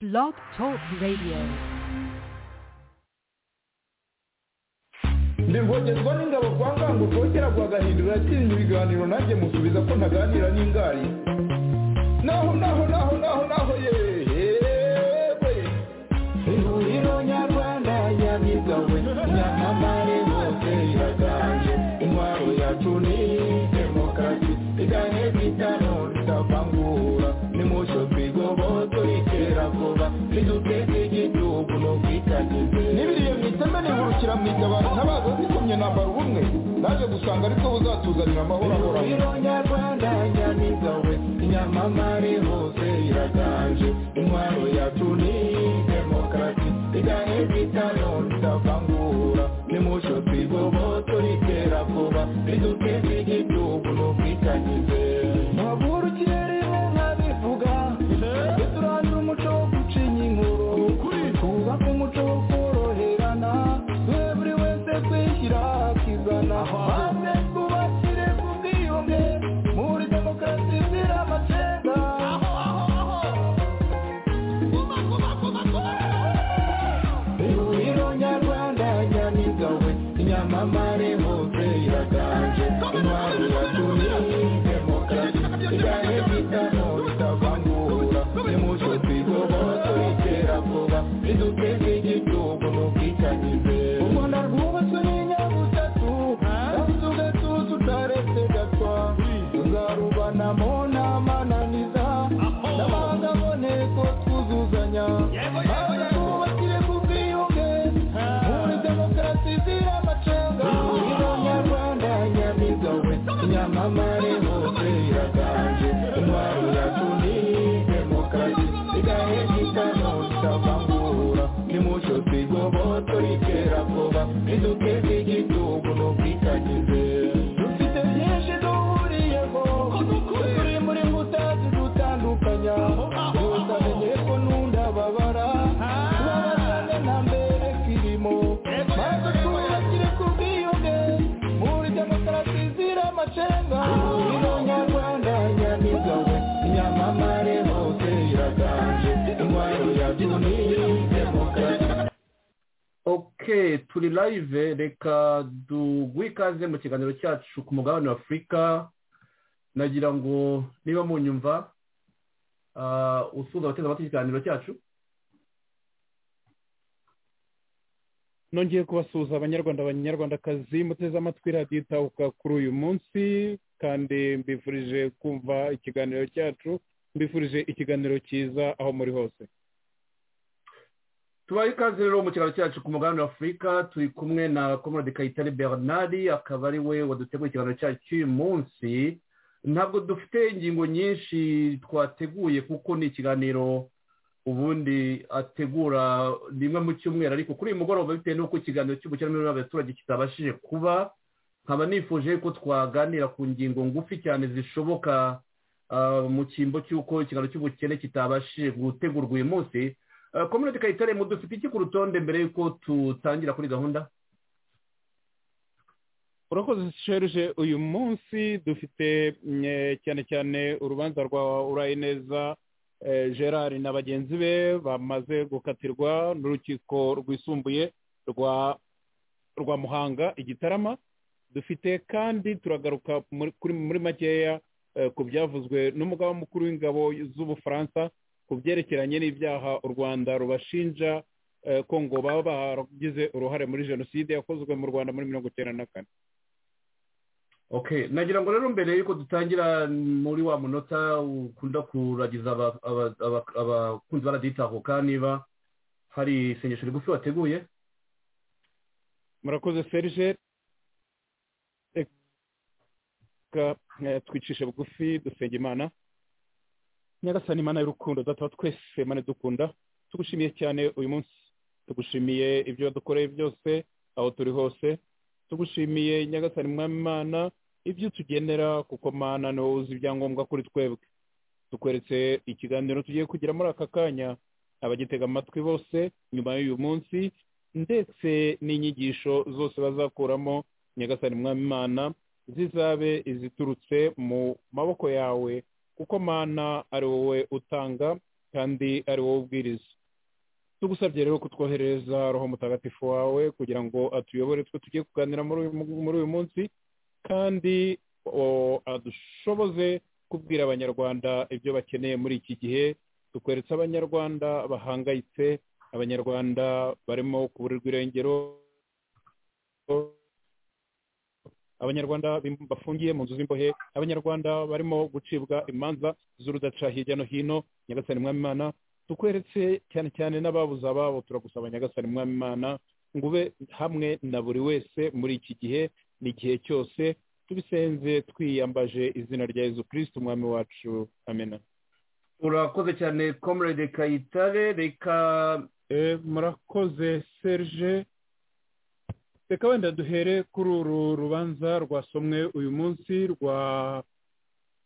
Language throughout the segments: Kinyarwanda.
Blog Talk Radio. ndirwogerwa n'ingabo kwa ngango rwogera rwagahindura yatsinze ibiganiro nanjye musubiza ko ntaganira n'ingari naho naho naho naho naho yewe ihuriro nyarwanda yabigawe nyamamare hose iraganje intwaro yacu ni demokarasi igane kwitano ritavangura nimucyo twigoboto iterabwoba riduteze igihugu no kwitagize n'ibiriye mu iteme nihurukira mu itabaro ntabaza zikomye nambara ubumwe naje gusanga ariko buzatuzanira amahoro ahoraho ihuriro nyarwanda nyamigawe inyamamare hose iraganje intwaro yacu ni demokarasi igane kwitano ritavangura nimucyo twigoboto riterakoba riduteze igihugu no kwitagize ntabwo ikirere nka bivuga duturangira umuco wo gucinya inkuru twubaka umuco wo koroherana twe buri wese kwishyira akizana maze twubakire ku bwiyunge muri demokarasi izira amacenga ihuriro nyarwanda nyamigawe inyamamare hose iraganje intwaro yatumye demokarasi igane bitano bitavangura nimucyo twigoboto iterabwoba riduteze igihugu no kwitangize u rwanda rwubatswe n'inyabutatu kandi ugatuza utaretse gatwa tuzarubanamo n'amananiza n'amahanga aboneko twuzuzanya maze twubakire ku bwiyunge muri demokarasi izira amacenga ihuriro nyarwanda nyamigawe nyamamare hose iraganje intwaro yacu ni demokarasi igahe gitano kitavangura nimucyo twigoboto iterabwoba riduteze igihugu no kwitagize dufite byinshi duhuriyeho turi muri mbuta zidutandukanya gusa menyere ko nunda babara tubabazane na mbere kirimo maze twubakire ku bwiyunge muri demokarasi izira amacenga ihuriro nyarwanda nyamigawe inyamamare hose iraganje intwaro yacu ni demokarasi ok turi live reka duguhe ikaze mu kiganiro cyacu ku mugabane wa afurika nagira ngo niba munyumva ah, usuhuza abateze amatwi ikiganiro cyacu nongeye kubasuhuza abanyarwanda abanyarwandakazi muteze amatwi radiyo itahuka kuri uyu munsi kandi mbifurije kumva ikiganiro cyacu mbifurije ikiganiro cyiza aho muri hose tubaye ikaze rero mu kiganiro cyacu ku mugabane wa afurika turi kumwe na comrade kayitare bernard akaba ari we waduteguye ikiganiro cyacu cy'uyu munsi ntabwo dufite ingingo nyinshi twateguye kuko ni ikiganiro ubundi ategura rimwe mu cyumweru ariko kuri uyu mugoroba bitewe n'uko ikiganiro cy'ubukerarugendo abaturage kitabashije kuba nkaba nifuje ko twaganira ku ngingo ngufi cyane zishoboka ah, mu cyimbo cy'uko ikiganiro cy'ubukene kitabashije gutegurwa uyu munsi Ah, comrade kayitare mudufite iki ku rutonde mbere y'uko tutangira kuri gahunda urakoze serge uyu munsi dufite mm, eh, cyane cyane urubanza rwa urayineza eh, gerard na bagenzi be bamaze gukatirwa n'urukiko rwisumbuye rwa rwa muhanga igitarama dufite kandi turagaruka muri kuri- muri makeya eh, ku byavuzwe n'umugaba mukuru w'ingabo z'ubufaransa ku byerekeranye n'ibyaha u rwanda rubashinja eh, ko ngo baba baragize uruhare muri jenoside yakozwe mu rwanda muri mirongo icyenda na kane ok nagira ngo rero mbere yuko dutangira muri wa munota ukunda kuragiza aba- aba- aba- abakunzi baraditahuka niba hari isengesho rigufi wateguye murakoze serge reka eh, twicishe bugufi dusenge imana nyagasani imana y'urukundo data wa twese mane dukunda tugushimiye cyane uyu munsi tugushimiye ibyo wadukoreye byose aho turi hose tugushimiye nyagasani mwami imana ibyo utugenera kuko mana ni wowe uzi ibyangombwa kuri twebwe tukweretse ikiganiro tugiye kugira muri aka kanya abagitega amatwi bose nyuma y'uyu munsi ndetse n'inyigisho zose bazakuramo nyagasani mwami imana zizabe iziturutse mu maboko yawe kuko mana ari wowe utanga kandi ari wowe ubwiriza tugusabye rero kutwoherereza roho mutagatifu wawe kugira ngo atuyobore twe tugiye kuganira muri uyu muri uyu munsi kandi o- adushoboze kubwira abanyarwanda ibyo bakeneye muri iki gihe tukweretse abanyarwanda bahangayitse abanyarwanda barimo kuburirwa irengero abanyarwanda bim- bafungiye mu nzu z'imbohe abanyarwanda barimo gucibwa imanza z'urudaca hirya no hino nyagasani mwami imana tukweretse cyane cyane n'ababuze ababo turagusaba nyagasani mwami imana ngo ube hamwe na buri wese muri iki gihe n'igihe cyose tubisenze twiyambaje izina rya yezu kirisiti umwami wacu amena urakoze cyane comrade kayitare reka Eh, murakoze serge reka wenda duhere kuri uru rubanza rwasomwe uyu munsi rwa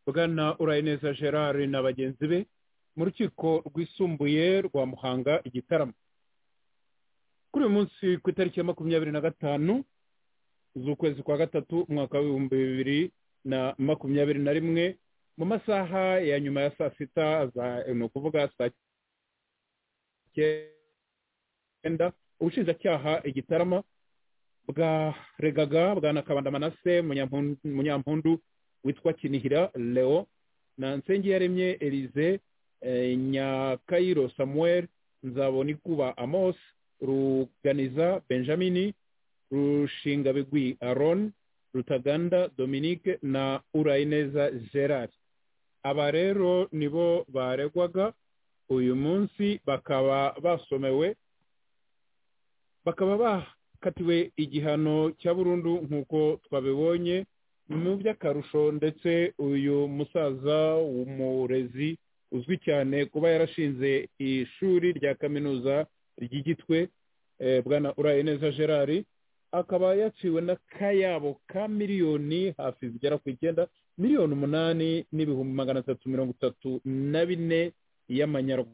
bwana urayineza gerard na bagenzi be mu rukiko rwisumbuye rwa muhanga igitaramo kuri uyu munsi ku itariki ya makumyabiri na gatanu z'ukwezi kwa gatatu umwaka w'ibihumbi bibiri na makumyabiri na rimwe mu masaha ya nyuma ya saa sita za ni ukuvuga saa cyenda ubushinjacyaha igitarama bwaregaga bwa nakabanda manase Munyampundu- munyampundu witwa kinihira leo na nsengiyaremye elize eh, nyakayiro samuel nzabonikuba amos ruganiza benjamini rushingabigwi aron rutaganda dominique na urayineza gerard aba rero nibo baregwaga uyu munsi bakaba basomewe bakaba bakatiwe igihano cya burundu nk'uko twabibonye mu by'akarusho ndetse uyu musaza w'umurezi uzwi cyane kuba yarashinze ishuri rya kaminuza ry'igitwe eh, bwana urayineza gerard akaba yaciwe n'akayabo ka miliyoni hafi zigera ku icyenda miliyoni umunani n'ibihumbi magana atatu mirongo itatu na bine y'amanyarwanda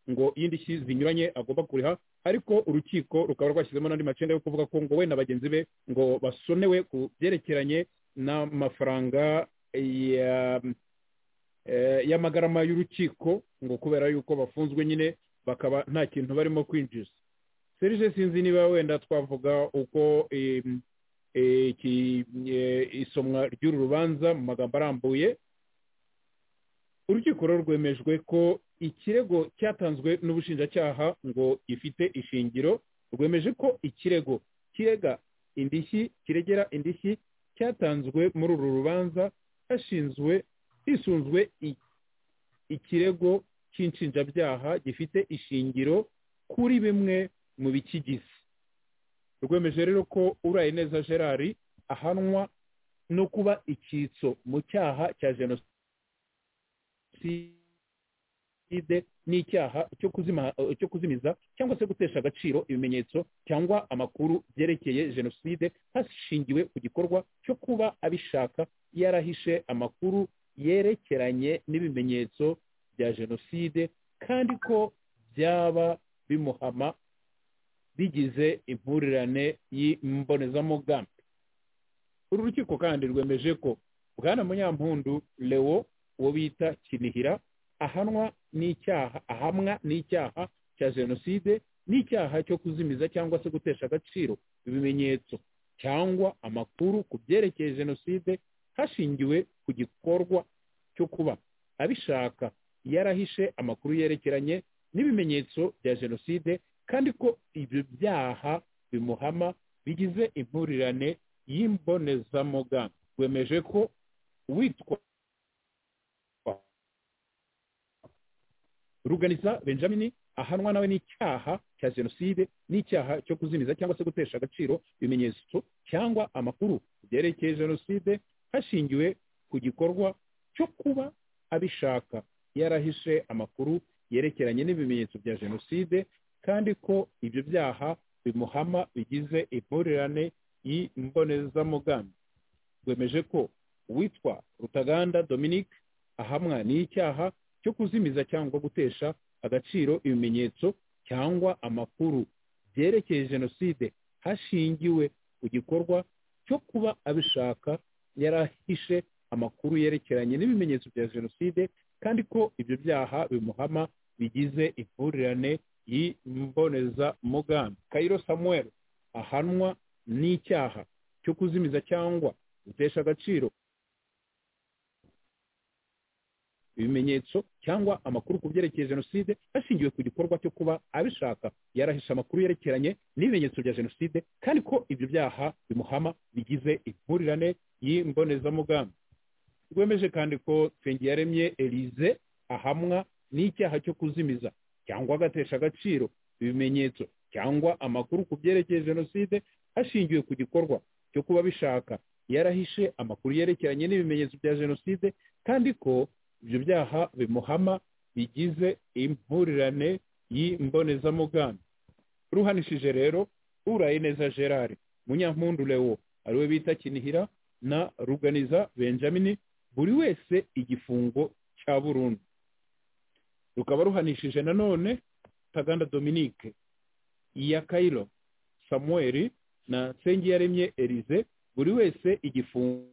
ngo y'indishyi zinyuranye agomba kuriha ariko urukiko rukaba rwashyizemo n'andi macenda yo kuvuga ko ngo we na bagenzi be ngo basonewe ku byerekeranye n'amafaranga ya eh, y'amagarama y'urukiko ngo kubera yuko bafunzwe nyine bakaba nta kintu barimo kwinjiza serije sinzi niba wenda twavuga uko em, iki eh, isomwa ry'uru rubanza mu magambo arambuye urukiko rero rwemejwe ko ikirego cyatanzwe n'ubushinjacyaha ngo gifite ishingiro rwemeje ko ikirego kirega indishyi kiregera indishyi cyatanzwe muri uru rubanza hashinzwe hisunzwe i- ikirego cy'inshinjabyaha gifite ishingiro kuri bimwe mu bikigize rwemeje rero ko urayineza gerard ahanwa no kuba icyitso mu cyaha cya jenoside jenoside n'icyaha cyo kuzima cyo kuzimiza cyangwa se gutesha agaciro ibimenyetso cyangwa amakuru byerekeye jenoside hashingiwe ku gikorwa cyo kuba abishaka yarahishe amakuru yerekeranye n'ibimenyetso bya jenoside kandi ko byaba bimuhama bigize impurirane y'imbonezamugambi uru rukiko kandi rwemeje ko bwana munyampundu leo uwo bita kinihira ahanwa n'icyaha ahamwa n'icyaha cya jenoside n'icyaha cyo kuzimiza cyangwa se gutesha agaciro ibimenyetso cyangwa amakuru ku byerekeye jenoside hashingiwe ku gikorwa cyo kuba abishaka yarahishe amakuru yerekeranye n'ibimenyetso bya jenoside kandi ko ibyo byaha bimuhama bigize impurirane y'imbonezamugambi rwemeje ko witwa ruganiza benjamin ahanwa nawe n'icyaha cya jenoside n'icyaha cyo kuzimiza cyangwa se gutesha agaciro ibimenyetso cyangwa amakuru byerekeye jenoside hashingiwe ku gikorwa cyo kuba abishaka yarahishe amakuru yerekeranye n'ibimenyetso bya jenoside kandi ko ibyo byaha bimuhama bigize impurirane y'imbonezamugambi rwemeje ko uwitwa rutaganda dominique ahamwa n'icyaha cyo kuzimiza cyangwa gutesha agaciro ibimenyetso cyangwa amakuru byerekeye jenoside hashingiwe ku gikorwa cyo kuba abishaka yarahishe amakuru yerekeranye n'ibimenyetso bya jenoside kandi ko ibyo byaha bimuhama bigize impurirane y'imbonezamugambi kayiro samuel ahanwa n'icyaha cyo kuzimiza cyangwa gutesha agaciro ibimenyetso cyangwa amakuru ku byerekeye jenoside hashingiwe ku gikorwa cyo kuba abishaka yarahishe amakuru yerekeranye n'ibimenyetso bya jenoside kandi ko ibyo byaha bimuhama bigize impurirane y'imbonezamugambi rwemeje kandi ko twengiyaremye elize ahamwa n'icyaha cyo kuzimiza cyangwa agatesha agaciro ibimenyetso cyangwa amakuru ku byerekeye jenoside hashingiwe ku gikorwa cyo kuba bishaka yarahishe amakuru yerekeranye n'ibimenyetso bya jenoside kandi ko ibyo byaha bimuhama bigize impurirane y'imbonezamugambi ruhanishije rero urayineza gerard munyampundu lewo ariwe bita kinihira na ruganiza benjamin buri wese igifungo cya burundu rukaba ruhanishije nanone taganda dominique iya kayiro samuel na nsengiyaremye elize buri wese igifungo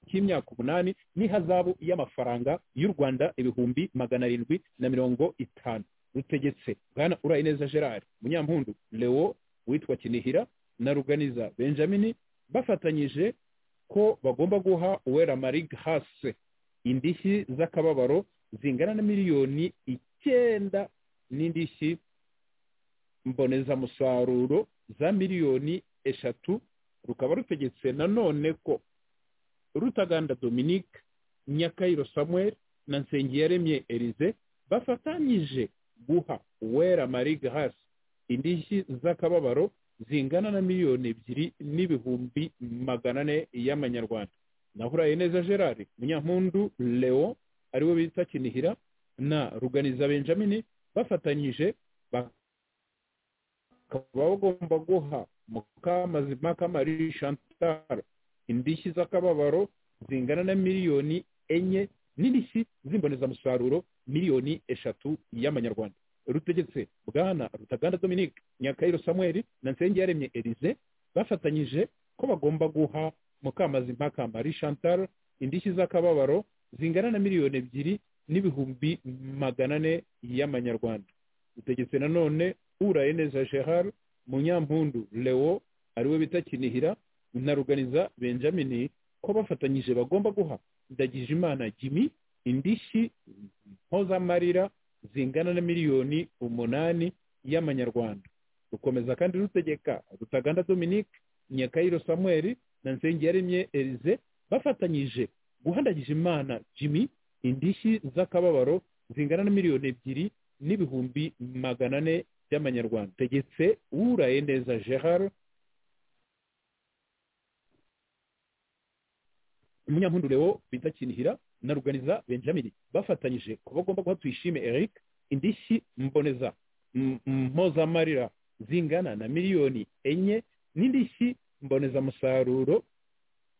cy'imyaka umunani n'ihazabu y'amafaranga y'u rwanda ibihumbi magana arindwi na mirongo itanu rutegetse bwana urayineza gerard munyampundu leo witwa kinihira na ruganiza benjamin bafatanyije ko bagomba guha uwera marig hase indishyi z'akababaro zingana na miliyoni icyenda n'indishyi mbonezamusaruro za miliyoni eshatu rukaba rutegetse nanone ko rutaganda dominique nyakayiro samuel na nsengiyaremye elize bafatanyije guha uwera marie grace indishyi z'akababaro zingana na miliyoni ebyiri n'ibihumbi magana ane y'amanyarwanda naho uraye neza gerard munyampundu leo ariwe bita kinihira na ruganiza benjamin bafatanyije bakaba bagomba guha mukamazimaka marie chantal indishyi z'akababaro zingana na miliyoni enye n'indishyi z'imbonezamusaruro miliyoni eshatu y'amanyarwanda rutegetse bwana rutaganda dominique nyakayiro samuel na nsengiyaremye elize bafatanyije ko bagomba guha mukamazimpaka marie chantal indishyi z'akababaro zingana na miliyoni ebyiri n'ibihumbi magana ane y'amanyarwanda rutegetse nanone uraye neza gerard munyampundu leo ariwe bita kinihira na ruganiza benjamin ko bafatanyije bagomba guha ndagijimana jimmy indishyi mpozamarira zingana na miliyoni umunani y'amanyarwanda rukomeza kandi rutegeka rutaganda dominique nyakayiro samuel na nsengiyaremye elize bafatanyije guha ndagijimana jimmy indishyi z'akababaro zingana na miliyoni ebyiri n'ibihumbi magana ane by'amanyarwanda tegetse uraye neza gerard umunyampundu leo bita kinihira na ruganiza benjamin bafatanyije ko bagomba guha tuyishime eric indishyi mboneza mpozamarira zingana na miliyoni enye n'indishyi mbonezamusaruro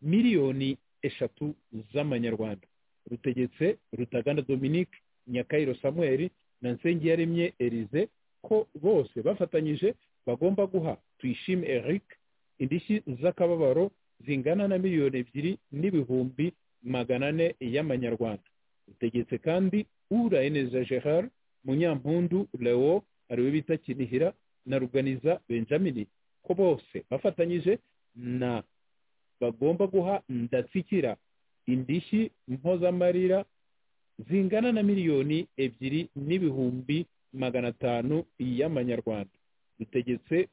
miliyoni eshatu z'amanyarwanda rutegetse rutaganda dominique nyakayiro samuel na nsengiyaremye elize ko bose bafatanyije bagomba guha tuyishime eric indishyi z'akababaro zingana na miliyoni ebyiri n'ibihumbi magana ane y'amanyarwanda rutegetse kandi urayeneza gerard munyampundu leo ariwe bita kinihira na ruganiza benjamin ko bose bafatanyije na bagomba guha ndatsikira indishyi mpozamarira zingana na miliyoni ebyiri n'ibihumbi magana atanu y'amanyarwanda rutegetse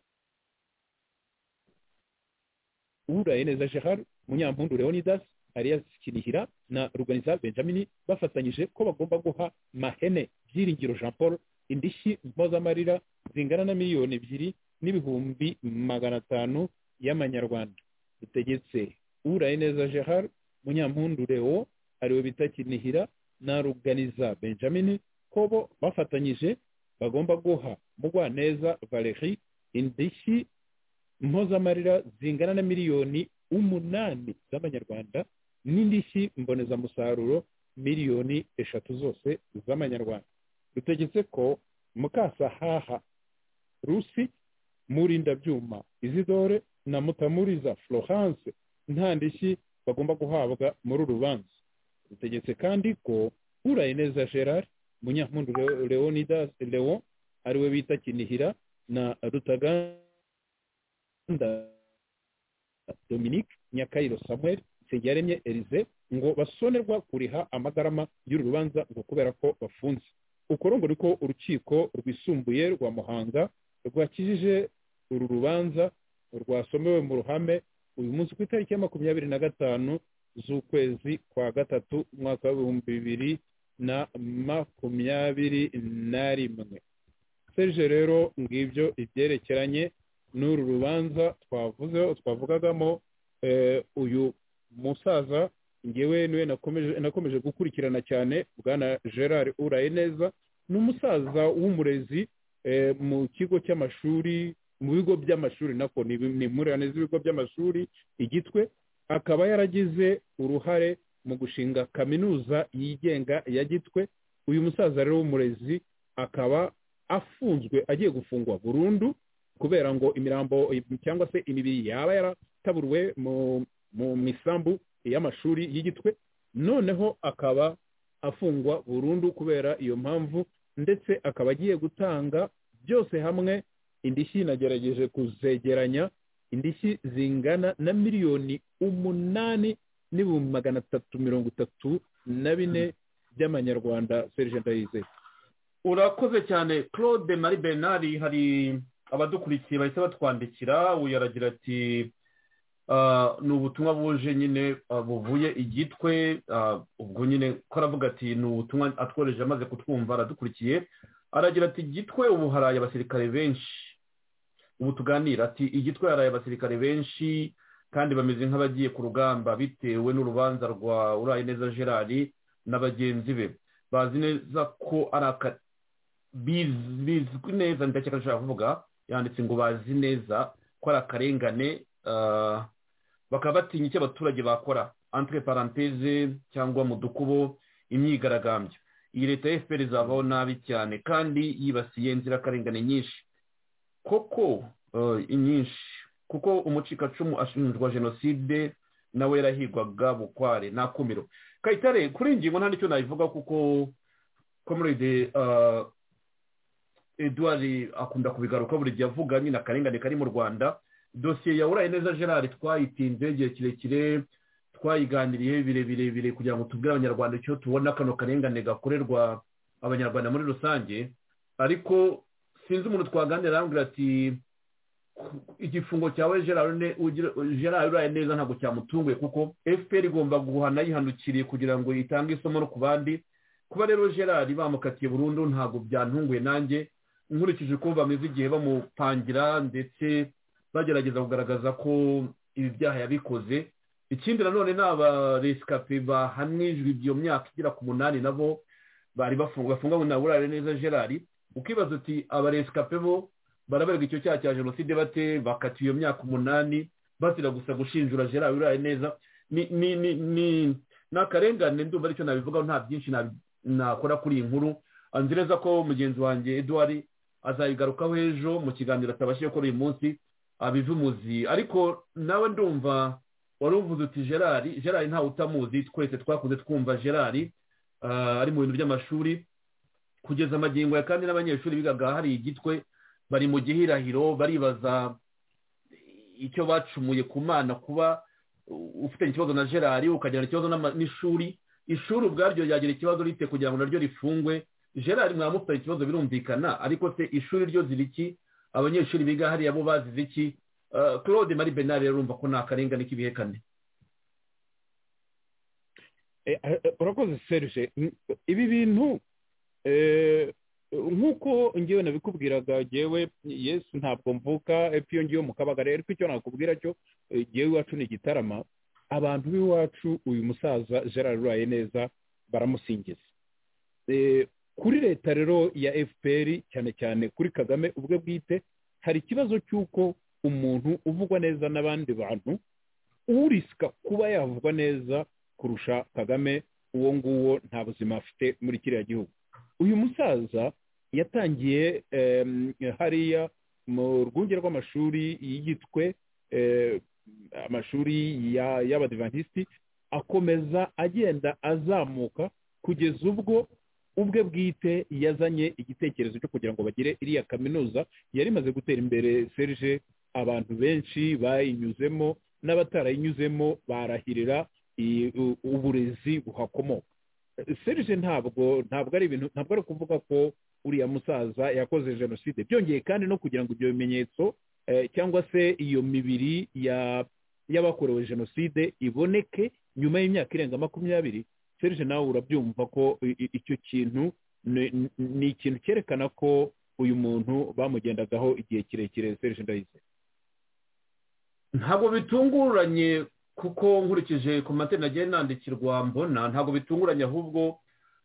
uraye neza gerard munyampundu leonidas arias kinihira na ruganiza benjamin bafatanyije ko bagomba guha mahene byiringiro jean paul indishyi mpozamarira zingana na miliyoni ebyiri n'ibihumbi magana atanu y'amanyarwanda bitegetse uraye neza gerard munyampundu leo ariwe bita kinihira na ruganiza benjamin ko bo bafatanyije bagomba guha mugwaneza valerie indishyi mpozamarira zingana na miliyoni umunani z'amanyarwanda n'indishyi mbonezamusaruro miliyoni eshatu zose z'amanyarwanda rutegetse ko mukasahaha rusi murindabyuma izidore na mutamuriza florence nta ndishyi bagomba guhabwa muri uru rubanza rutegetse kandi ko urayineza gerard munyampundu Leo- leonidas lewo ariwe bita kinihira na rutaganda dominique nyakayiro samuel nsengiyaremye elize ngo basonerwa kuriha amagarama y'uru rubanza ngo kubera ko bafunze ukoro ngo niko urukiko rwisumbuye rwa muhanga rwakijije uru rubanza rwasomewe mu ruhame uyu munsi ku itariki ya makumyabiri na gatanu z'ukwezi kwa gatatu umwaka w'ibihumbi bibiri na makumyabiri na rimwe serge rero ngibyo ibyerekeranye n'uru rubanza twavuze twavugagamo eh, uyu musaza ngewe niwe nakomeje nakomeje gukurikirana cyane bwana gerard uraye neza ni umusaza w'umurezi eh, mu kigo cy'amashuri mu bigo by'amashuri nako ni impurirane z'ibigo by'amashuri igitwe akaba yaragize uruhare mu gushinga kaminuza yigenga ya gitwe uyu musaza rero w'umurezi akaba afunzwe agiye gufungwa burundu kubera ngo imirambo cyangwa se imibiri yaba yarataburiwe mu, mu misambu y'amashuri y'igitwe noneho akaba afungwa burundu kubera iyo mpamvu ndetse akaba agiye gutanga byose hamwe indishyi nagerageje kuzegeranya indishyi zingana na miliyoni umunani n'ibihumbi magana atatu mirongo itatu na bine by'amanyarwanda serge ndayizeye urakoze cyane claude marie bernard hari abadukurikiye bahita batwandikira uyu aragira ati "Ah, ni ubutumwa buje nyine ah, buvuye igitwe ah, ubwo nyine ko aravuga ati ni ubutumwa atworeje amaze kutwumva aradukurikiye aragira ati igitwe ubu haraye abasirikare benshi ubu tuganira ati igitwe haraye abasirikare benshi kandi bameze nk'abagiye ku rugamba bitewe n'urubanza rwa urayineza gerard na bagenzi be bazi neza ko ari aka biz- bizwi neza ndakeka nshobora kuvuga yanditse ngo bazi neza ko ari akarengane ah, bakaba batinya icyo abaturage bakora entre parenthese cyangwa mu dukubo imyigaragambyo iyi leta ya fpr izavaho nabi cyane kandi yibasiye inzirakarengane nyinshi koko eh, nyinshi kuko umucikacumu ashinjwa jenoside nawe yarahigwaga bukware nta kumiro kayitare kuri iyi ngingo nta n'icyo nayivuga kuko comrade ah, edouard akunda kubigaruka buri gihe avuga nyine akarengane kari mu rwanda dosiye ya uraye neza gerard twayitinze igihe kirekire twayiganiriye birebire bire kugira ngo tubwire abanyarwanda icyo tubona kano karengane gakorerwa abanyarwanda muri rusange ariko sinzi umuntu twaganira arambwira ati "Ku- igifungo cyawe gerard ne- ugira- gerard uraye neza ntabwo cyamutunguye kuko fpr igomba guhana yihanukiriye kugira ngo itange isomo no ku bandi kuba rero gerard bamukatiye burundu ntabwo byantunguye nanjye nkurikije uko bameze igihe bamupangira ndetse bagerageza kugaragaza ko ibi byaha yabikoze ikindi nanone ni abaresikape bahanijwe iyo myaka igera ku munani nabo bari bafungwa bafungwa na burare neza gerard ukibaza uti abaresikape bo baraberwa icyo cyaha cya jenoside bate bakatiwe iyo myaka umunani bazira gusa gushinjura gerard burare neza ni ni ni ni ni akarengane ndumva aricyo nabivugaho nta byinshi nabi- nakora kuri iyi nkuru Ah, nzi neza ko mugenzi wanjye eduard azayigarukaho ejo mu kiganiro atabashije gukora uyu munsi abiva umuzi ariko nawe ndumva wari uvuze uti gerard gerard ntawe utamuzi twese twakunze twumva gerard ah, ari mu bintu by'amashuri kugeza amagingo ya kandi n'abanyeshuri bigaga hari igitwe bari mu gihirahiro baribaza icyo bacumuye ku mana kuba uh, ufitanye ikibazo na gerard ukagirana ikibazo n'ama- n'ishuri ishuri ubwaryo ryagira ikibazo rite kugira ngo naryo rifungwe gerard mwamufitanye ikibazo birumvikana ariko se ishuri ryo ziri iki abanyeshuri biga hariya bo bazize iki Ah, claude marie benard urumva ko ni akarengane k'ibihekane Eh, eh, urakoze serge Mm, ibi bintu eh, nk'uko ngewe nabikubwiraga ngewe yesu ntabwo mvuka epfo iyo ngiyo mu kabaga rero icyo nakubwira cyo eh, ngewe iwacu ni igitarama abantu b'iwacu uyu musaza gerard uraye neza baramusingiza Eh, kuri leta rero ya fpr cyane cyane kuri kagame ubwe bwite hari ikibazo cy'uko umuntu uvugwa neza n'abandi bantu urisika kuba yavugwa neza kurusha kagame uwo nguwo nta buzima afite muri kiriya gihugu uyu musaza yatangiye em, hariya mu rwunge rw'amashuri y'igitwe em, amashuri ya- y'abadivantisiti akomeza agenda azamuka kugeza ubwo ubwe bwite yazanye igitekerezo cyo kugira ngo bagire iriya kaminuza yari imaze gutera imbere serge abantu benshi bayinyuzemo n'abatarayinyuzemo barahirira i- u- uburezi buhakomoka serge ntabwo ntabwo ari ibintu ntabwo ari ukuvuga ko uriya musaza yakoze jenoside byongeye kandi no kugira ngo ibyo bimenyetso eh, cyangwa se iyo mibiri ya y'abakorewe jenoside iboneke nyuma y'imyaka irenga makumyabiri serge nawe urabyumva ko i- i- icyo kintu ni- ni- ni ikintu cyerekana ko uyu muntu bamugendagaho igihe kirekire serge ndayize ntabwo bitunguranye kuko nkurikije komantere nagiye nandikirwa mbona ntabwo bitunguranye ahubwo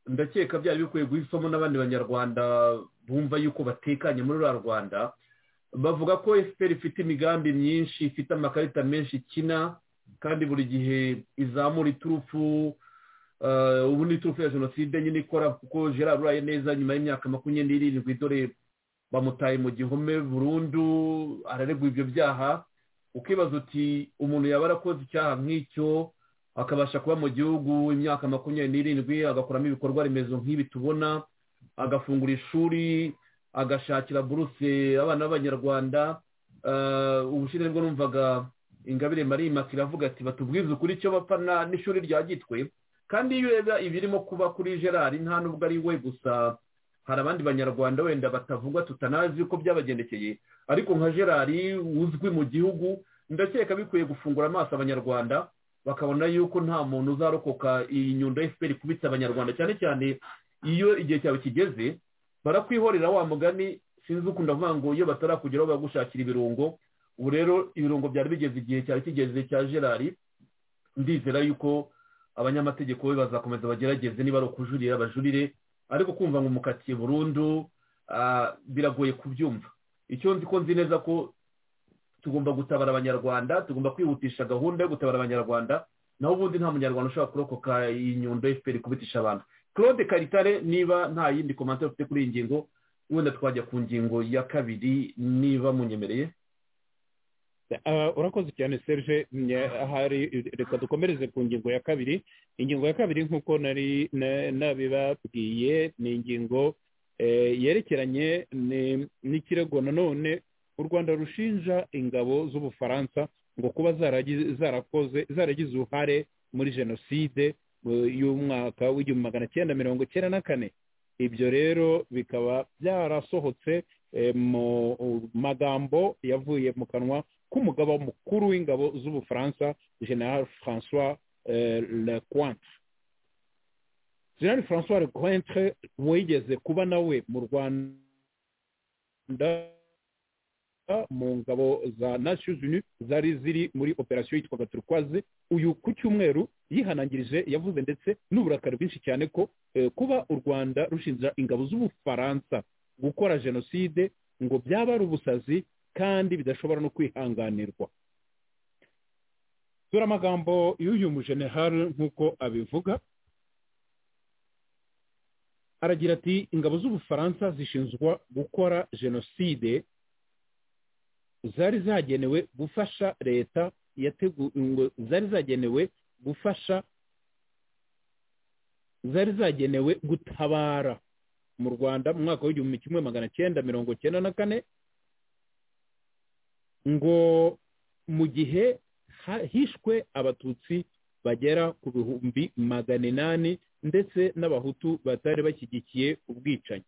ndakeka byari bikwiye guhisamo n'abandi banyarwanda bumva yuko batekanye muri ruriya rwanda bavuga ko efuperi ifite imigambi myinshi ifite amakarita menshi ikina kandi buri gihe izamura iturufu eh, ubu ni iturufu ya jenoside nyine ikora kuko gerard uraye neza nyuma y'imyaka makumyabiri n'irindwi dore bamutaye mu gihome burundu araregwa ibyo byaha ukibaza uti umuntu yaba arakoze icyaha nk'icyo akabasha kuba mu gihugu imyaka makumyabiri n'irindwi agakoramo ibikorwa remezo nk'ibi tubona agafungura ishuri agashakira buruse abana b'abanyarwanda Eh, ubushize nibwo numvaga ingabire marimasi iravuga ati batubwize ukuri icyo bapfa na- n'ishuri rya gitwe kandi iyo ureba ibirimo kuba kuri gerard nta nubwo ari we gusa hari abandi banyarwanda wenda batavugwa tutanazi uko byabagendekeye ariko nka gerard uzwi mu gihugu ndakeka bikwiye gufungura amaso abanyarwanda bakabona yuko nta muntu uzarokoka iyi nyundo fpr ikubitse abanyarwanda cyane cyane iyo igihe cyawe kigeze barakwihorera wa mugani sinzi ukuntu ndavuga ngo iyo batarakugeraho bagushakira ibirungo ubu rero ibirungo byari bigeze igihe cyari kigeze cya gerard ndizera yuko abanyamategeko be bazakomeza bagerageze niba ari ukujuririra bajurire ariko kumva ngo umukatiye burundu ah, biragoye kubyumva icyo nzi ko nzi neza ko tugomba gutabara abanyarwanda tugomba kwihutisha gahunda yo gutabara abanyarwanda naho ubundi nta munyarwanda ushobora kurokoka iyi nyundo fpr kubitisha abantu claude karitare niba nta yindi komantere ufite kuri iyi ngingo wenda twajya ku ngingo ya kabiri niba munyemereye Ah, urakoze cyane serge Nye- hari reka dukomereze ku ngingo ya kabiri ingingo ya kabiri nk'uko nari na- nabibabwiye ni ingingo eh, yerekeranye ni- n'ikirego nanone u rwanda rushinja ingabo z'ubufaransa ngo kuba zaragi- zarakoze zaragize uruhare muri jenoside eh, y'umwaka w'igihumbi magana cyenda mirongo cyenda na kane ibyo rero bikaba byarasohotse eh, mu magambo yavuye mu kanwa k'umugaba mukuru w'ingabo z'ubufaransa general francois eh, lecointre general francois lecointre wigeze kuba nawe mu rwanda mu ngabo za nations unies zari ziri muri operasiyo yitwaga turquoise uyu ku cyumweru yihanangirije yavuze ndetse n'uburakari bwinshi cyane ko eh, kuba u rwanda rushinja ingabo z'ubufaransa gukora jenoside ngo byaba ari ubusazi kandi bidashobora no kwihanganirwa dore amagambo y'uyu mujenerali nk'uko abivuga aragira ati ingabo z'ubufaransa zishinzwa gukora jenoside zari zagenewe gufasha leta yateguwe zari zagenewe gufasha zari zagenewe gutabara mu rwanda mu mwaka w'igihumbi kimwe magana cyenda mirongo cyenda na kane ngo mu gihe ha- hishwe abatutsi bagera ku bihumbi magana inani ndetse n'abahutu batari bashyigikiye ubwicanyi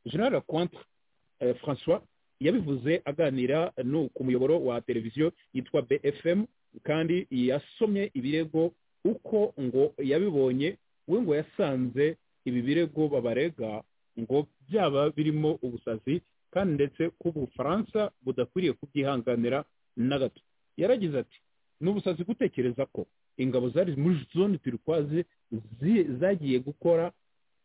general Cointre eh, francois yabivuze aganira no ku muyoboro wa televiziyo yitwa bfm kandi yasomye ibirego uko ngo yabibonye we ngo yasanze ibi birego babarega ngo byaba birimo ubusazi kandi ndetse ko ubufaransa budakwiriye kubyihanganira na gato yaragize ati ni ubusazi gutekereza ko ingabo zari muri zone turikwazi zi- zagiye gukora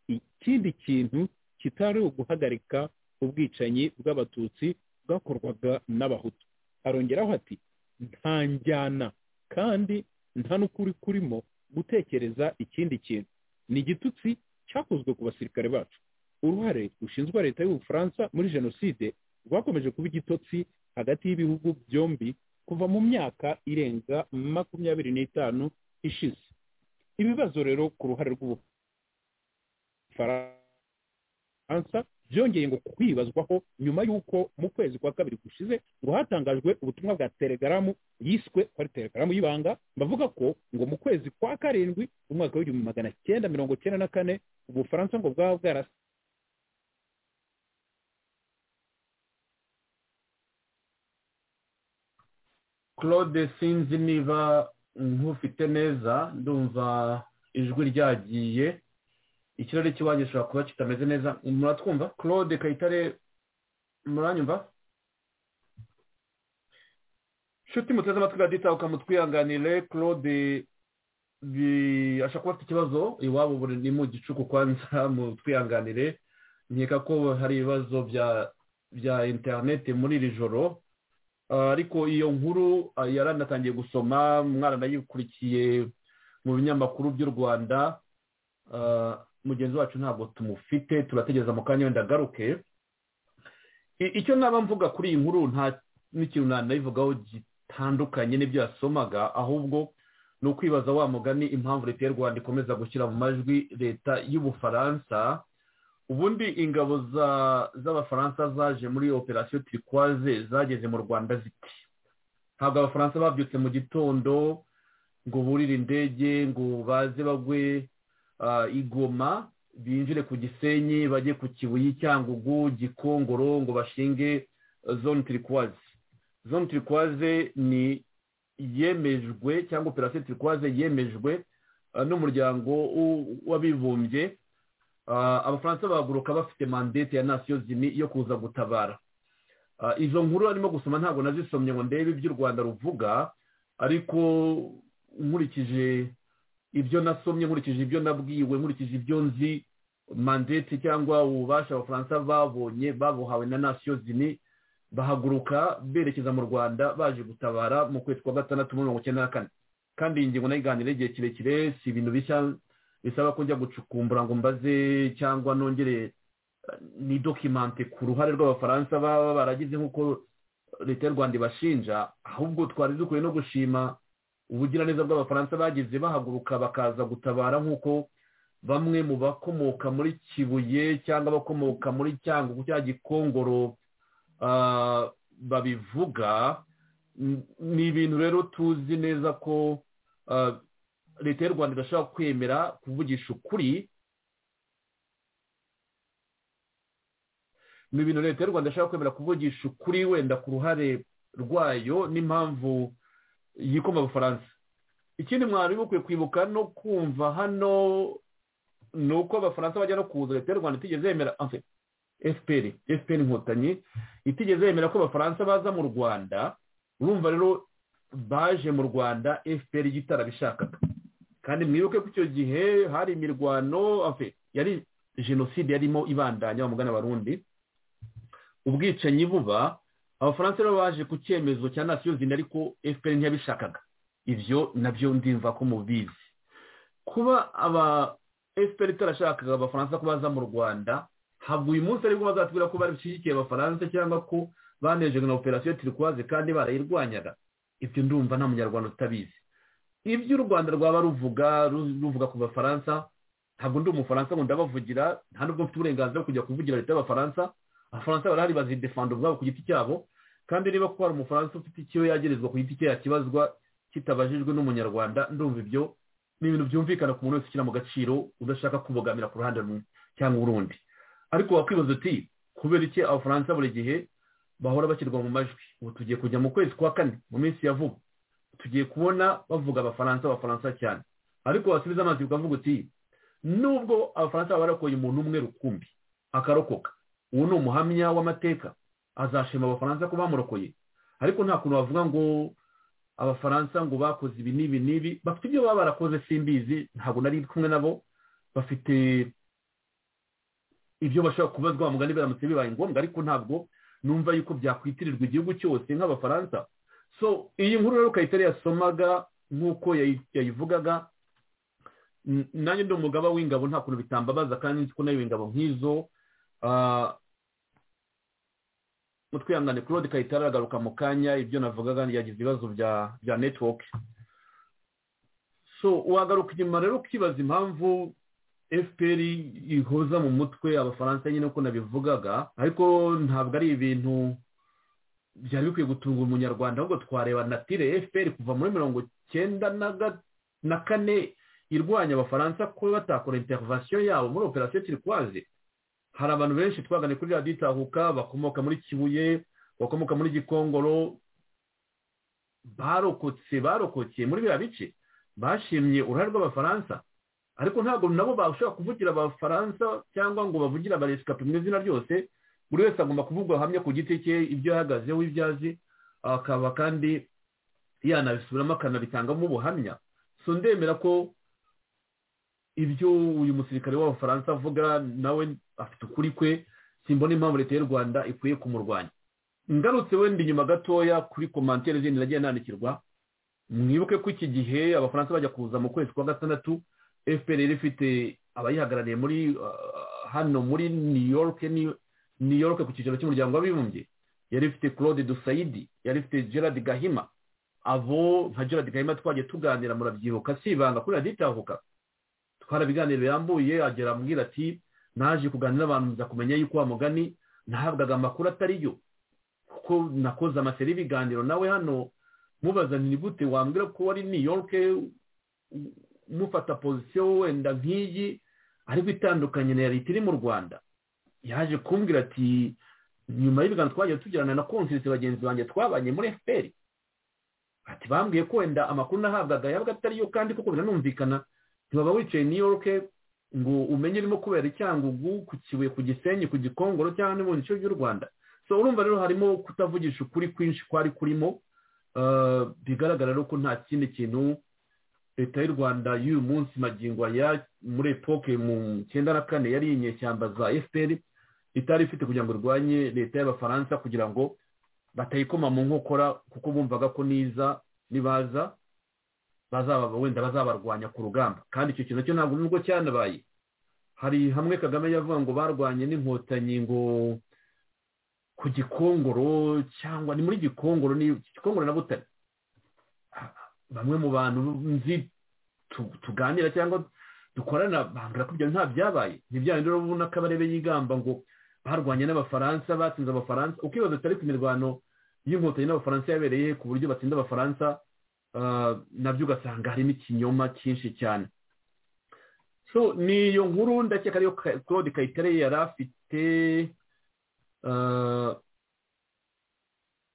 ikindi kintu kitari uguhagarika ubwicanyi bw'abatutsi bwakorwaga n'abahutu arongeraho ati nta njyana kandi nta n'ukuri kurimo gutekereza ikindi kintu ni igitutsi cyakozwe ku basirikare bacu uruhare rushinzwa leta y'ubufaransa muri jenoside rwakomeje kuba igitotsi hagati y'ibihugu byombi kuva mu myaka irenga makumyabiri n'itanu ishize ibibazo rero ku ruhare rw'ubufaransa byongeye ngo kwibazwaho nyuma y'uko mu kwezi kwa kabiri gushize ngo hatangajwe ubutumwa bwa telegaramu yiswe ko ari telegaramu y'ibanga bavuga ko ngo mu kwezi kwa karindwi mu mwaka w'igihumbi magana cyenda mirongo cyenda na kane ubufaransa ngo bwaba bwarasa claude sinzi niba nkufite neza ndumva ijwi ryagiye ikirere cy'iwanyu gishobora kuba kitameze neza muratwumva claude kayitare muranyumva inshuti muteze amatwi radita ukamutwihanganire claude ashobora kuba afite ikibazo iwabo buri ni mu gicuku kwanza mutwihanganire nkeka ko hari ibibazo bya interineti muri iri joro ariko iyo nkuru yaranatangiye gusoma umwana nayikurikiye mu binyamakuru by'u rwanda mugenzi wacu ntabwo tumufite turategereza mu kanya wenda agaruke icyo naba mvuga kuri iyi nkuru nta n'ikintu nayivugaho gitandukanye n'ibyo yasomaga ahubwo ni ukwibaza wa mugani impamvu leta y'u rwanda ikomeza gushyira mu majwi leta y'ubufaransa ubundi ingabo z'abafaransa zaje muri operasiyo turikwaze zageze mu rwanda ziti ntabwo abafaransa babyutse mu gitondo ngo burire indege ngo baze bagwe igoma binjire ku gisenyi bajye ku kibuye cyangugu gikongoro ngo bashinge zone turikwaze zone turikwaze ni yemejwe cyangwa operasiyo turikwaze yemejwe n'umuryango w'abibumbye abafaransa bahaguruka bafite mandete ya nasiyo zini yo kuza gutabara izo nkuru arimo gusoma ntabwo nazisomye ngo ndebe iby'u rwanda ruvuga ariko nkurikije ibyo nasomye nkurikije ibyo nabwiwe nkurikije ibyo nzi mandete cyangwa ububasha abafaransa babonye babuhawe na nasiyo zini bahaguruka berekeza mu rwanda baje gutabara mu kwezi kwa gatandatu mirongo icyenda na kane kandi iyi ngingo nayiganiraho igihe kirekire si ibintu bishya bisaba ko njya gucukumbura ngo mbaze cyangwa nongere ni dokimante ku ruhare rw'abafaransa baba baragize nk'uko leta y'u rwanda ibashinja ahubwo twari dukwiye no gushima ubugiraneza bw'abafaransa bagize bahaguruka bakaza gutabara nk'uko bamwe mu bakomoka muri kibuye cyangwa abakomoka muri cyangugu cya gikongoro babivuga ni ibintu rero tuzi neza ko leta y'u rwanda idashobora kwemera kuvugisha ukuri ni ibintu leta y'u rwanda ishobora kwemera kuvugisha ukuri wenda ku ruhare rwayo n'impamvu yikoma abafaransa ikindi mwari mukwiye kwibuka no kumva hano ni uko abafaransa bajya no kuza leta y'u rwanda itigeze yemera fpr fpr inkotanyi itigeze yemera ko abafaransa baza mu rwanda urumva rero baje mu rwanda fpr yitarabishakaga kandi mwibuke ko icyo gihe hari imirwano yari jenoside yarimo ibandanya bamugana abarundi ubwicanyi buba abafaransa rero baje ku cyemezo cya nasiyo zina ariko fpr ntiyabishakaga ibyo nabyo ndimva ko mubizi kuba aba fpr itarashakaga abafaransa ko baza mu rwanda ntabwo uyu munsi aribwo bazatubwira ko bashyigikiye abafaransa cyangwa ko banejejwe na operasiyo turikwaze kandi barayirwanyaga ibyo ndumva nta munyarwanda utabizi ibyo u rwanda rwaba ruvuga ruvuga ku bafaransa ntabwo ndi umufaransa ngo ndabavugira nta nubwo mfite uburenganzira bwo kujya kuvugira leta y'abafaransa abafaransa barahari bazidefanda ubwabo ku giti cyabo kandi niba ko hari umufaransa ufite icyo yagerezwa ku giti cye yakibazwa kitabajijwe n'umunyarwanda ndumva ibyo ni ibintu byumvikana ku muntu wese ushyira mu gaciro udashaka kubogamira ku ruhande rumwe cyangwa urundi ariko wakwibaza uti kubera iki abafaransa buri gihe bahora bashyirwa mu majwi ubu tugiye kujya mu kwezi kwa kane mu minsi ya vuba tugiye kubona bavuga abafaransa abafaransa cyane ariko wasubiza amazi ukavuga uti nubwo abafaransa baba barakoye umuntu umwe rukumbi akarokoka ubu ni umuhamya w'amateka azashima abafaransa ko bamurokoye ariko nta kuntu bavuga ngo abafaransa ngo bakoze ibi n'ibi n'ibi bafite ibyo baba barakoze simbizi ntabwo nari kumwe nabo bafite ibyo bashobora kubazwa mugani biramutse bibaye ngombwa ariko ntabwo numva yuko byakwitirirwa igihugu cyose nk'abafaransa so iyi nkuru rero ukayitari yasomaga nk'uko yayivugaga nanjye ndi umugaba w'ingabo nta kuntu bitambabaza kandi nzi ko nayo ingabo nk'izo twihangane claude kayitare aragaruka mu kanya ibyo navugaga yagize ibibazo bya bya netiwoke so wagaruka inyuma rero ukibaza impamvu fpr ihoza mu mutwe abafaransa nyine uko nabivugaga ariko ntabwo ari ibintu byari bikwiye gutunga umunyarwanda ahubwo twareba natire fpr kuva muri mirongo cyenda na kane irwanya abafaransa kuba batakora interivasiyo yabo muri operasiyo turikwazi hari abantu benshi twagane kuri radiyo itahuka bakomoka muri kibuye bakomoka muri gikongoro barokotse barokokeye muri biriya bice bashimye uruhare rw'abafaransa ariko ntabwo nabo bashobora kuvugira abafaransa cyangwa ngo bavugire abaresikapi mu izina ryose buri wese agomba kuvugwa hamwe ku giti cye ibyo yahagazeho ibyo azi akaba kandi yanabisubiramo akanabitangamo ubuhamya so ndemera ko ibyo uyu musirikare w'abafaransa avuga nawe afite ukuri kwe simbona impamvu leta y'u rwanda ikwiye kumurwanya ngarutse wenda inyuma gatoya kuri komantere zindi nagiye nandikirwa mwibuke ko iki gihe abafaransa bajya kuza mu kwezi kwa gatandatu fpr ifite abayihagarariye muri hano muri new york new york ku cyicaro cy'umuryango w'abibumbye yari ifite claude dusayidi yari ifite gerard gahima abo nka gerard gahima twagiye tuganira murabyibuka si ibanga kuri raditahuka twara ibiganiro birambuye agera ambwira ati naje kuganira n'abantu nza kumenya yuko wa mugani nahabwaga amakuru atari yo kuko nakoze amaseri y'ibiganiro nawe hano mubazanira gute wambwira ko wari new york mufata pozisiyo wenda nk'iyi ariko itandukanye na leta iri mu rwanda yaje kumbwira ati nyuma y'ibiganiro twagiye tugirana na konsirise bagenzi banjye twabanye muri fpr ati bambwiye ko wenda amakuru nahabwaga yabaga atari yo kandi kuko biranumvikana ntibaba wicaye new york ngo umenye urimo kubera icyangugu ku kibuye ku gisenyi ku gikongoro cyangwa n'ibindi bice by'u rwanda so urumva rero harimo kutavugisha ukuri kwinshi kwari kurimo bigaragara rero ko nta kindi kintu leta y'u rwanda y'uyu munsi magingo ya muri epoke mu cyenda na kane yari inyeshyamba za fpr itari ifite kugira ngo irwanye leta y'abafaransa kugira ngo batayikoma mu nkokora kuko bumvaga ko niza nibaza bazaba wenda bazabarwanya ku rugamba kandi icyo kintu cyo ntabwo nubwo cyanabaye hari hamwe kagame yavuga ngo barwanye n'inkotanyi ngo ku gikongoro cyangwa ni muri gikongoro ni gikongoro na butare bamwe mu bantu nzi tuganira cyangwa dukorana bambwira ko ibyo nta byabaye ntibyane rero ubona ko abarebe yigamba ngo barwanye n'abafaransa batsinze abafaransa ukibaza utari ku mirwano y'inkotanyi n'abafaransa yabereye ku buryo batsinda abafaransa nabyo ugasanga harimo ikinyoma cyinshi cyane so ni iyo nkuru ndakeka ariyo claude kayitare yari afite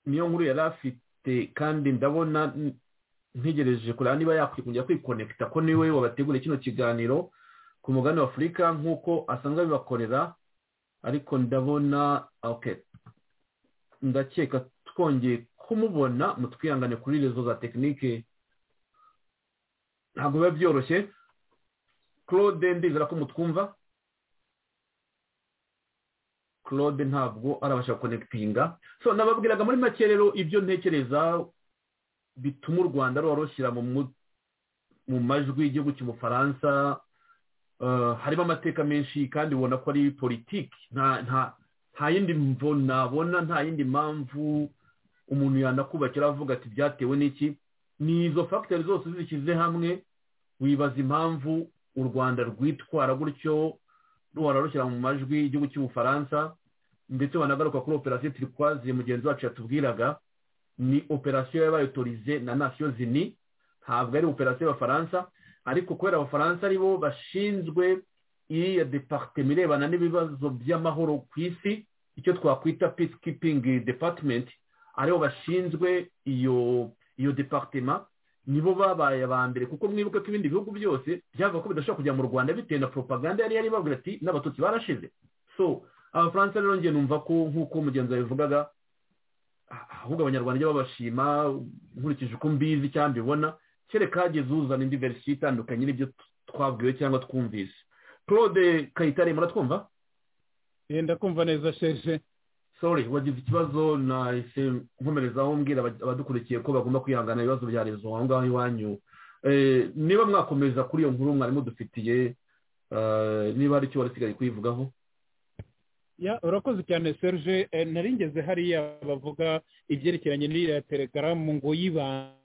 niyo nkuru yari afite kandi ndabona ntegereje kureba niba yakwikungira kwikonekita ko niwe wabateguriye kino kiganiro ku mugani wa afurika nk'uko asanzwe abibakorera ariko ndabona ndakeka twongeye kumubona mutwihangane kuri rezo za tekinike ntabwo biba byoroshye claude ndizera ko mutwumva claude ntabwo arabasha konekitinga so nababwiraga muri make rero ibyo ntekereza bituma u rwanda ruba rushyira mu majwi y'igihugu cy'umufaransa harimo amateka menshi kandi ubona ko ari politiki nta yindi mvo nabona nta yindi mpamvu umuntu yanakubakira avuga ati byatewe n'iki ni izo fagiteri zose zishyize hamwe wibaza impamvu u rwanda rwitwara gutyo ruhora rushyira mu majwi y'igihugu cy'ubufaransa ndetse wanagaruka kuri operasiyo turikwazi mugenzi wacu yatubwiraga ni operasiyo y'abayotorize na nasiyo zini ntabwo ari operasiyo y'abafaransa ariko kubera abafaransa ari bo bashinzwe iriya departement irebana n'ibibazo by'amahoro ku isi icyo twakwita peace keeping department aribo bashinzwe iyo iyo departema nibo babaye aba mbere kuko mwibuke ko ibindi bihugu byose byavuga ko bidashobora kujya mu rwanda bitewe na propaganda yari ibabwira ati n'abatutsi barashize so abafaransa rero ngiye numva ko nk'uko mugenzi wawe bivugaga ahubwo abanyarwanda ijya babashima nkurikije uko mbizi cyangwa mbibona kereka hageze uzana indi verisiyo itandukanye n'ibyo twabwiwe cyangwa twumvise claude kayitare muratwumva yenda kumva neza sheshe sorry wagize ikibazo nahise nkomerezaho mbwira abadukurikiye ko bagomba kwihangana ibibazo bya rezo aho ngaho iwanyu niba mwakomeza kuri iyo nkuru mwarimu dufitiye niba hari icyo wari usigaye kuyivugaho ya urakoze cyane serge Eh, nari ngeze hariya bavuga ibyerekeranye n'iriya telegaramu ngo y'ibanga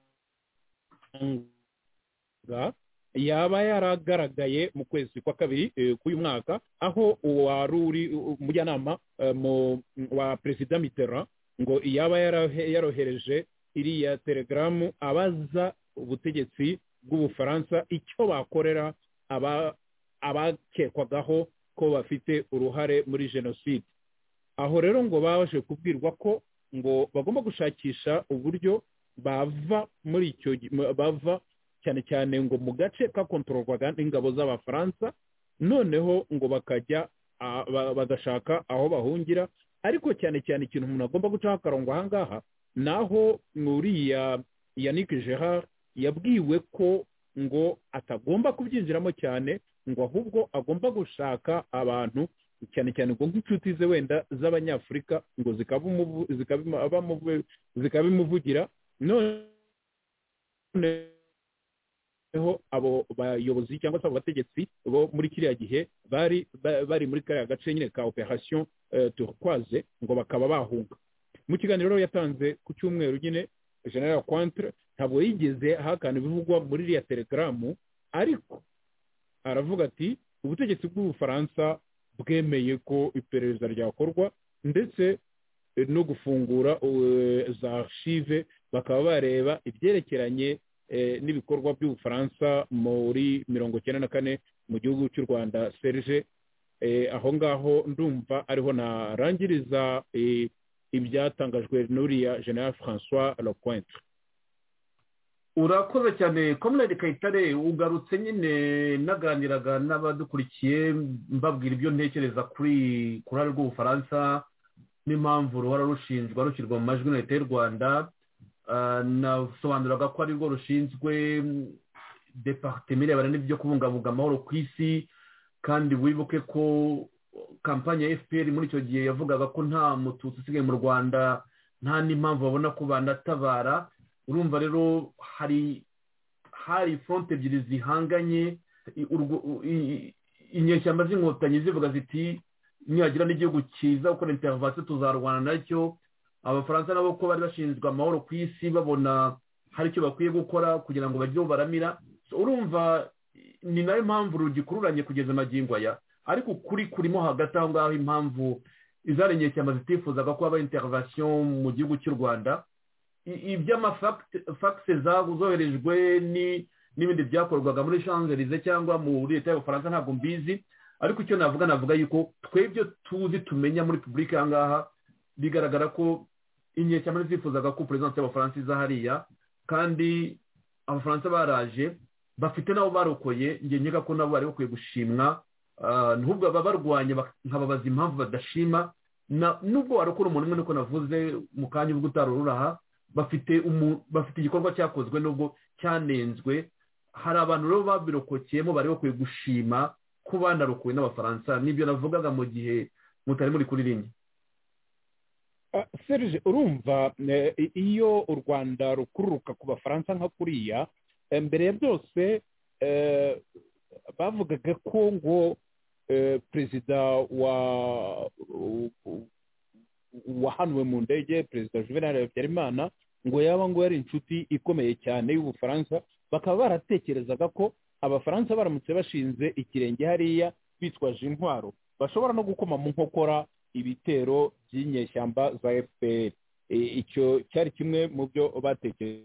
yaba yaragaragaye mu kwezi kwa kabiri eh, k'uyu mwaka aho uwari uri umujyanama eh, mu- wa perezida mitera ngo yaba yarahe- yarohereje iriya telegaramu abaza ubutegetsi bw'ubufaransa icyo bakorera aba- abakekwagaho ko bafite uruhare muri jenoside aho rero ngo baje kubwirwa ko ngo bagomba gushakisha uburyo bava muri icyo gi- mu- bava cyane cyane ngo mu gace kakontororwaga n'ingabo z'abafaransa noneho ngo bakajya ah, ba- bagashaka aho bahungira ariko cyane cyane ikintu umuntu agomba gucaho akarongo aha ngaha ni aho uriya yannick gerard yabwiwe ko ngo atagomba kubyinjiramo cyane ngo ahubwo agomba gushaka abantu cyane cyane ngo nk'inshuti ze wenda z'abanyafurika ngo zikabimuvu- zikabimu- abamuvu- zikabimuvugira noneho abo bayobozi cyangwa se abo bategetsi bo muri kiriya gihe bari ba- bari muri kariya gace nyine ka operation eh, turquoise ngo bakaba bahunga mu kiganiro rero yatanze ku cyumweru nyine general Cointre ntabwo yigeze ahakana ibivugwa muri iriya telegaramu ariko aravuga ati ubutegetsi bw'ubufaransa bwemeye ko iperereza ryakorwa ndetse eh, no gufungura eh, za archive bakaba bareba ibyerekeranye eh, n'ibikorwa by'ubufaransa muri mirongo icyenda na kane mu gihugu cy'u rwanda serge eh, aho ngaho ndumva ariho narangiriza eh, ibyatangajwe n'uriya general francois lecointre urakoze cyane komerede kayitare ugarutse nyine naganiraga n'abadukurikiye mbabwira ibyo ntekereza kuri ku ruhare rw'ubufaransa n'impamvu ruhora rushinjwa rushyirwa mu majwi na leta y'u rwanda Ah, nasobanuraga ko ari rwo rushinzwe departement irebana n'ibyo kubungabunga amahoro ku isi kandi wibuke ko kampani ya fpr muri icyo gihe yavugaga ko nta mututsi usigaye mu rwanda nta n'impamvu babona ko banatabara urumva rero hari hari fronte ebyiri zihanganye i- urwo- u- i- inyeshyamba z'inkotanyi zivuga ziti nihagira n'igihugu cyiza gukora interivasiyo tuzarwana nacyo abafaransa nabo ko bari bashinzwe amahoro ku isi babona hari icyo bakwiye gukora kugira ngo bajyeho baramira So, urumva ni nayo mpamvu rugikururanye kugeza magingo aya ariko ukuri kurimo hagati aho ngaho impamvu izari inyeshyamba zitifuzaga ko haba interivasiyo mu gihugu cy'u rwanda i- iby'amafagisi zoherejwe ni- n'ibindi byakorwaga muri shanzelize cyangwa muri leta y'abafaransa ntabwo mbizi ariko icyo navuga navuga yuko twebwe tuzi tumenya muri publika aha ngaha bigaragara ko inyeshyamba ntizifuzaga ko perezidansi y'abafaransa iza hariya kandi abafaransa baraje bafite nabo barokoye njye nkeka ko nabo bari bakwiye gushimwa Ah, n'ubwo baba barwanya bak- nkababaza impamvu badashima Na- nubwo warokora umuntu umwe niko navuze mu kanya ubwo utarururaha bafite umu- bafite igikorwa cyakozwe nubwo cyanenzwe hari abantu rero babirokokeyemo bari bakwiye gushima ko banarokowe n'abafaransa n'ibyo navugaga mu gihe mutari muri kuri rimwe Ah, serge urumva eh, i- iyo u rwanda rukururuka ku bafaransa nka kuriya eh, mbere ya byose eh, bavugaga ko ngo eh, perezida wa u- u- wahanuwe mu ndege perezida juvenal habyarimana ngo yaba ngo yari inshuti ikomeye cyane y'ubufaransa bakaba baratekerezaga ko abafaransa baramutse bashinze ikirenge hariya bitwaje intwaro bashobora no gukoma mu nkokora ibitero by'inyeshyamba za fpr E, icyo cyari kimwe mu byo batekereje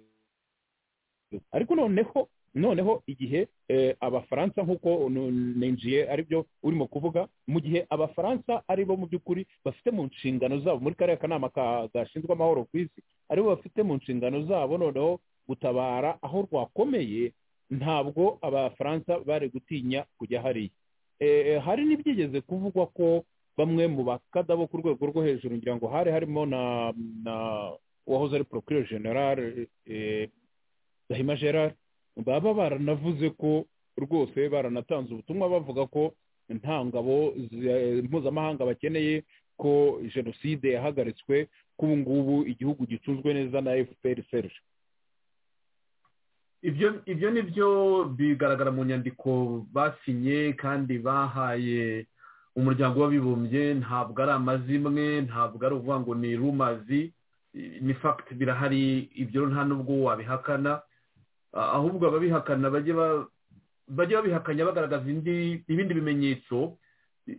ariko noneho noneho igihe eh, abafaransa nk'uko nu- ninjiye aribyo urimo kuvuga mu gihe abafaransa ari bo mu by'ukuri bafite mu nshingano zabo muri kariya kanama ka- gashinzwe amahoro ku isi aribo bafite mu nshingano zabo noneho gutabara aho rwakomeye ntabwo abafaransa bari gutinya kujya hariya Eh, hari n'ibyigeze kuvugwa ko bamwe mu bakada bo ku rwego rwo hejuru ngira ngo hari harimo na na uwahoze ari procureur general eh, gahima gerard baba baranavuze ko rwose baranatanze ubutumwa bavuga ko nta ngabo zi- mpuzamahanga bakeneye ko jenoside yahagaritswe ko ubu ngubu igihugu gicunzwe neza na fpr serge ibyo ibyo ni byo bigaragara mu nyandiko basinye kandi bahaye umuryango w'abibumbye ntabwo ari amazimwe ntabwo ari ukuvuga ngo ni rumazi ni fagiti birahari ibyo nta n'ubwo wabihakana ahubwo ababihakana bajye babihakanya bagaragaza ibindi bimenyetso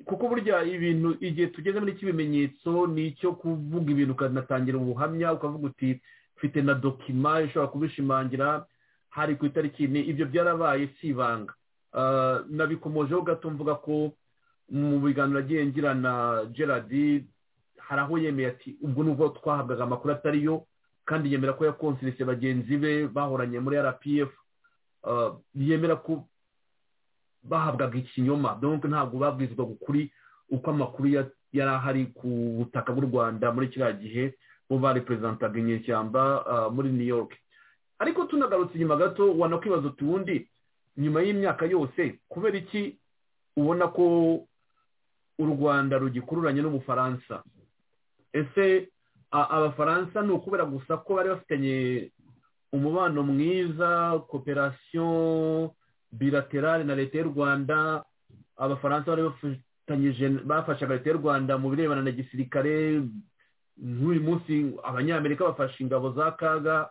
kuko burya ibintu igihe tugeze muri cy'ibimenyetso ni icyo kuvuga ibintu ukanatangira ubuhamya ukavuga uti mfite na dokima ishobora kubishimangira hari ku itariki ni ibyo byarabaye si ibanga nabikomojeho gato mvuga ko mu biganiro agiye ngira na gerard hari aho yemeye ati ubwo nubwo twahabwaga amakuru atariyo kandi yemera ko yakonsirise bagenzi be bahoranye muri rpf yemera ko bahabwaga ikinyoma nubwo ntabwo babwizwaga ukuri uko amakuru yari ahari ku butaka bw'u rwanda muri kiriya gihe bo bareperezantaga inyeshyamba muri new york ariko tunagarutse inyuma gato wanakwibaza utundi nyuma y'imyaka yose kubera iki ubona ko u rwanda rugikururanye n'ubufaransa ese abafaransa ni ukubera gusa ko bari bafitanye umubano mwiza koperasiyo bilaterale na leta y'u rwanda abafaransa bari bafatanyije bafashaga leta y'u rwanda mu birebana na gisirikare nk'uyu munsi abanyamerika bafashe ingabo za kaga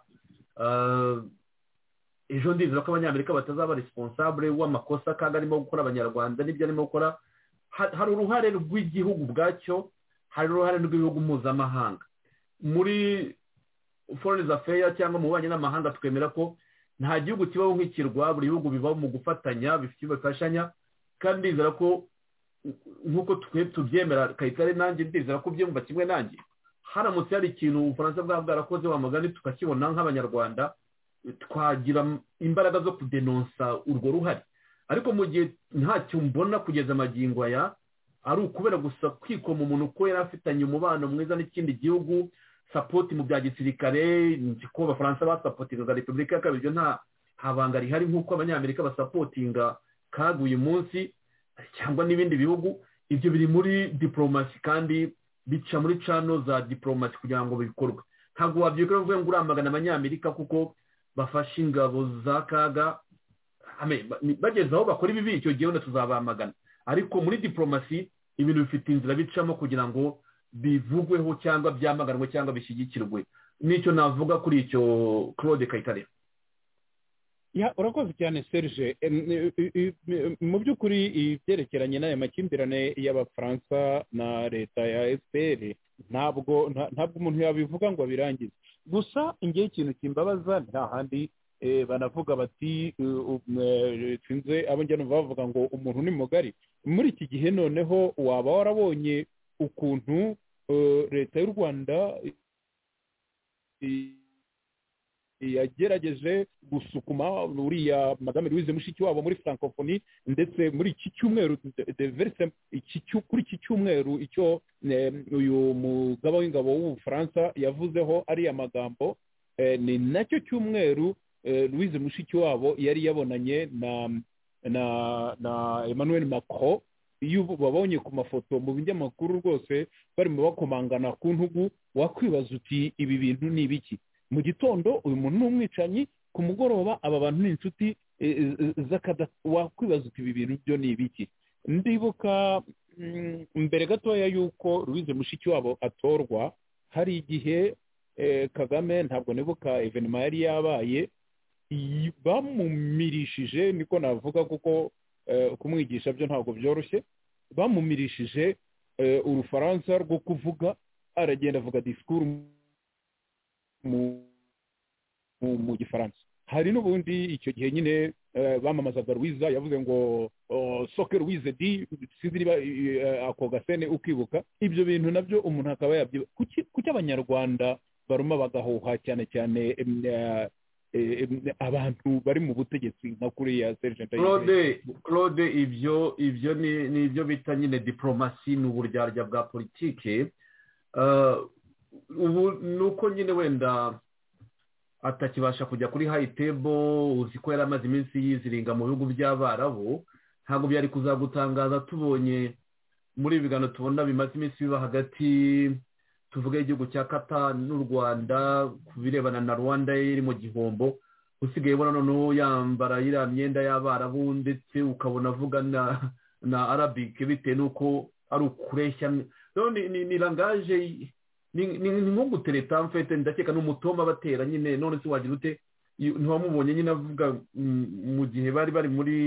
ejo ndizera ko abanyamerika batazaba responsable w'amakosa kandi arimo gukora abanyarwanda n'ibyo arimo gukora hari uruhare rw'igihugu ubwacyo hari uruhare rw'ibihugu mpuzamahanga muri foreign affairs cyangwa mu bubanyi n'amahanga twemera ko nta gihugu kibaho nk'ikirwa buri bihugu bibaho mu gufatanya bifite bifashanya kandi ndizera ko nk'uko tubyemera kayitare nanjye ndizera ko byumva kimwe nanjye haramutse hari ikintu ubufaransa bwaba bwarakoze wa mugani tukakibona nk'abanyarwanda twagira imbaraga zo kudenonsa urwo ruhare ariko mu gihe ntacyo mbona kugeza amagingo aya ari ukubera gusa kwikoma umuntu ko yari afitanye umubano mwiza n'ikindi gihugu sapoti mu bya gisirikare ko abafaransa basapotingaga repubulika ya kabiri ibyo nta habanga rihari nk'uko abanyamerika basapotinga kaguye munsi cyangwa n'ibindi bihugu ibyo biri muri diporomasi kandi bica muri cano za diporomasi kugira ngo bikorwe ntabwo wabyikora uvuye ngo uramagana abanyamerika kuko bafashe ingabo za kaga bageze aho bakora ibibi icyo gihe wenda tuzabamagana ariko muri diporomasi ibintu bifite inzira bicamo kugira ngo bivugweho cyangwa byamaganwe cyangwa bishyigikirwe n'icyo navuga kuri icyo claude kayitare urakoze cyane serge mu by'ukuri ibyerekeranye n'aya makimbirane y'abafaransa na leta ya efuperi ntabwo ntabwo umuntu yabivuga ngo abirangize gusa ingeho ikintu kimbabaza nta handi banavuga bati sinze abo njyana bavuga ngo umuntu ni mugari muri iki gihe noneho waba warabonye ukuntu leta y'u rwanda yagerageje gusukuma uriya madame louise mushikiwabo muri francophonie ndetse muri iki cyumweru kuri iki cyumweru icyo uyu mugaba w'ingabo w'ubufaransa yavuzeho ariya magambo ni nacyo cyumweru louise mushikiwabo yari yabonanye na na na emmanuel macron iyo babonye ku mafoto mu binyamakuru rwose barimo bakomangana ku ntugu wakwibaza uti ibi bintu ni ibiki mu gitondo uyu muntu ni umwicanyi ku mugoroba aba bantu ni inshuti z'akada wakwibaza uti ibi bintu byo ni ibiki ndibuka mbere gatoya y'uko louise mushikiwabo atorwa hari igihe kagame ntabwo nibuka evenima yari yabaye bamumirishije niko navuga kuko kumwigisha byo ntabwo byoroshye bamumirishije urufaransa rwo kuvuga aragenda avuga disikuru mu gifaransa hari n'ubundi icyo gihe nyine bamamazaga rwiza yavuze ngo soke rwize di sinzi niba ako gasene ukibuka ibyo bintu nabyo umuntu akaba yabyiba kuki abanyarwanda baruma bagahuha cyane cyane abantu bari mu butegetsi nka kuriya sergent claude claude ibyo ibyo ni ibyo bita nyine diporomasi ni uburyarya bwa politike ubu ni uko nyine wenda atakibasha kujya kuri hayitebo uzi ko yari amaze iminsi yiziringa mu bihugu by'abarabu ntabwo byari kuzagutangaza tubonye muri ibi biganiro tubona bimaze iminsi biba hagati tuvuge igihugu cya kata n'u rwanda ku birebana na rwanda iri mu gihombo usigaye ubona noneho yambara iriya myenda y'abarabu ndetse ukabona avuga na arabike bitewe n'uko ari ukureshya rero ni- ni ni rangaje y- ni ni- ni nko gutereta mfete ndakeka ni umutoma batera nyine none se wagira ute Iyo- ntiwamubonye nyine avuga mm, mu gihe bari bari muri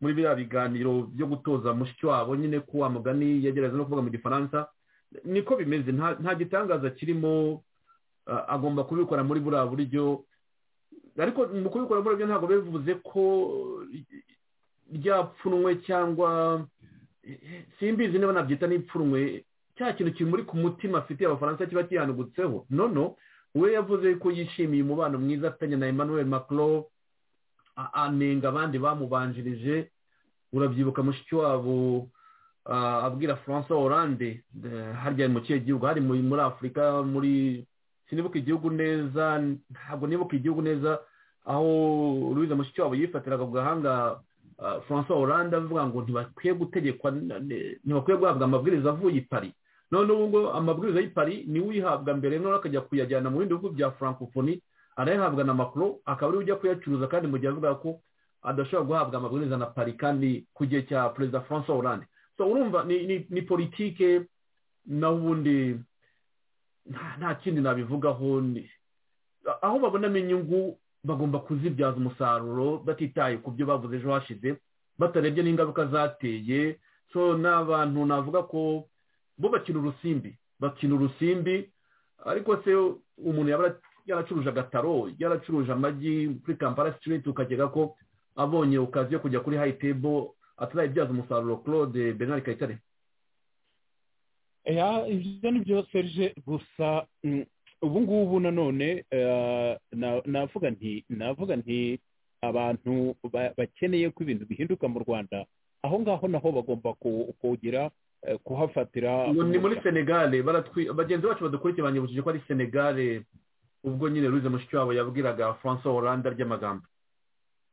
muri biriya biganiro byo gutoza mushiki wabo nyine ko wa mugani yagerageza no kuvuga mu gifaransa niko bimeze nta nta gitangaza kirimo ah, agomba kubikora muri buriya buryo ariko mu kubikora muri byo ntabwo bivuze ko ryapfunwe cyangwa simbizi niba nabyita n'ipfunwe cya kintu kimuri ku mutima afitiye abafaransa kiba kihanugutseho nono we yavuze ko yishimiye umubano mwiza afitanye na emmanuel macron a- anenga abandi bamubanjirije urabyibuka mushiki wabo ah, abwira francois hollande eh, harya mu kihe gihugu hari muri muri afurika muri sinibuka igihugu neza ntabwo nibuka igihugu neza aho louise mushiki wabo yifatiraga ku gahanga ah, francois hollande avuga ngo ntibakwiye gutegekwa n- n- ntibakwiye guhabwa amabwiriza avuye i paris none ubu ngo amabwiriza y'i paris niwe uyihabwa mbere noneho akajya kuyajyana mu bindi bihugu bya francophonie arayahabwa na macron akaba ariwe ujya kuyacuruza kandi mu gihe avuga ko adashobora guhabwa amabwiriza na paris kandi ku gihe cya perezida francois hollande so urumva ni, ni, ni politike naho ubundi nta- nta kindi nabivugaho ni- aho babonamo inyungu bagomba kuzibyaza umusaruro batitaye ku byo bavuze ejo hashize batarebye n'ingaruka zateye so ni abantu navuga ko bo bakina urusimbi bakina urusimbi ariko se umuntu yaba ara- yaracuruje agataro yaracuruje amagi kuri kampala sitiriti ukakeka ko abonye okaziyo kujya kuri hayitebo atazayibyaza umusaruro claude bernard kayitare Ya, ibyo ni byo serge gusa mm, ubu ngubu nanone eh, na- navuga nti navuga nti abantu ba- bakeneye ko ibintu bihinduka mu rwanda aho ngaho naho bagomba ku- kugira eh, kuhafatira ngo ni muri umuca. senegale baratwi bagenzi bacu badukurikira banyibukije ko ari senegale ubwo nyine ruze mushiki wabo yabwiraga francois hollande ry'amagambo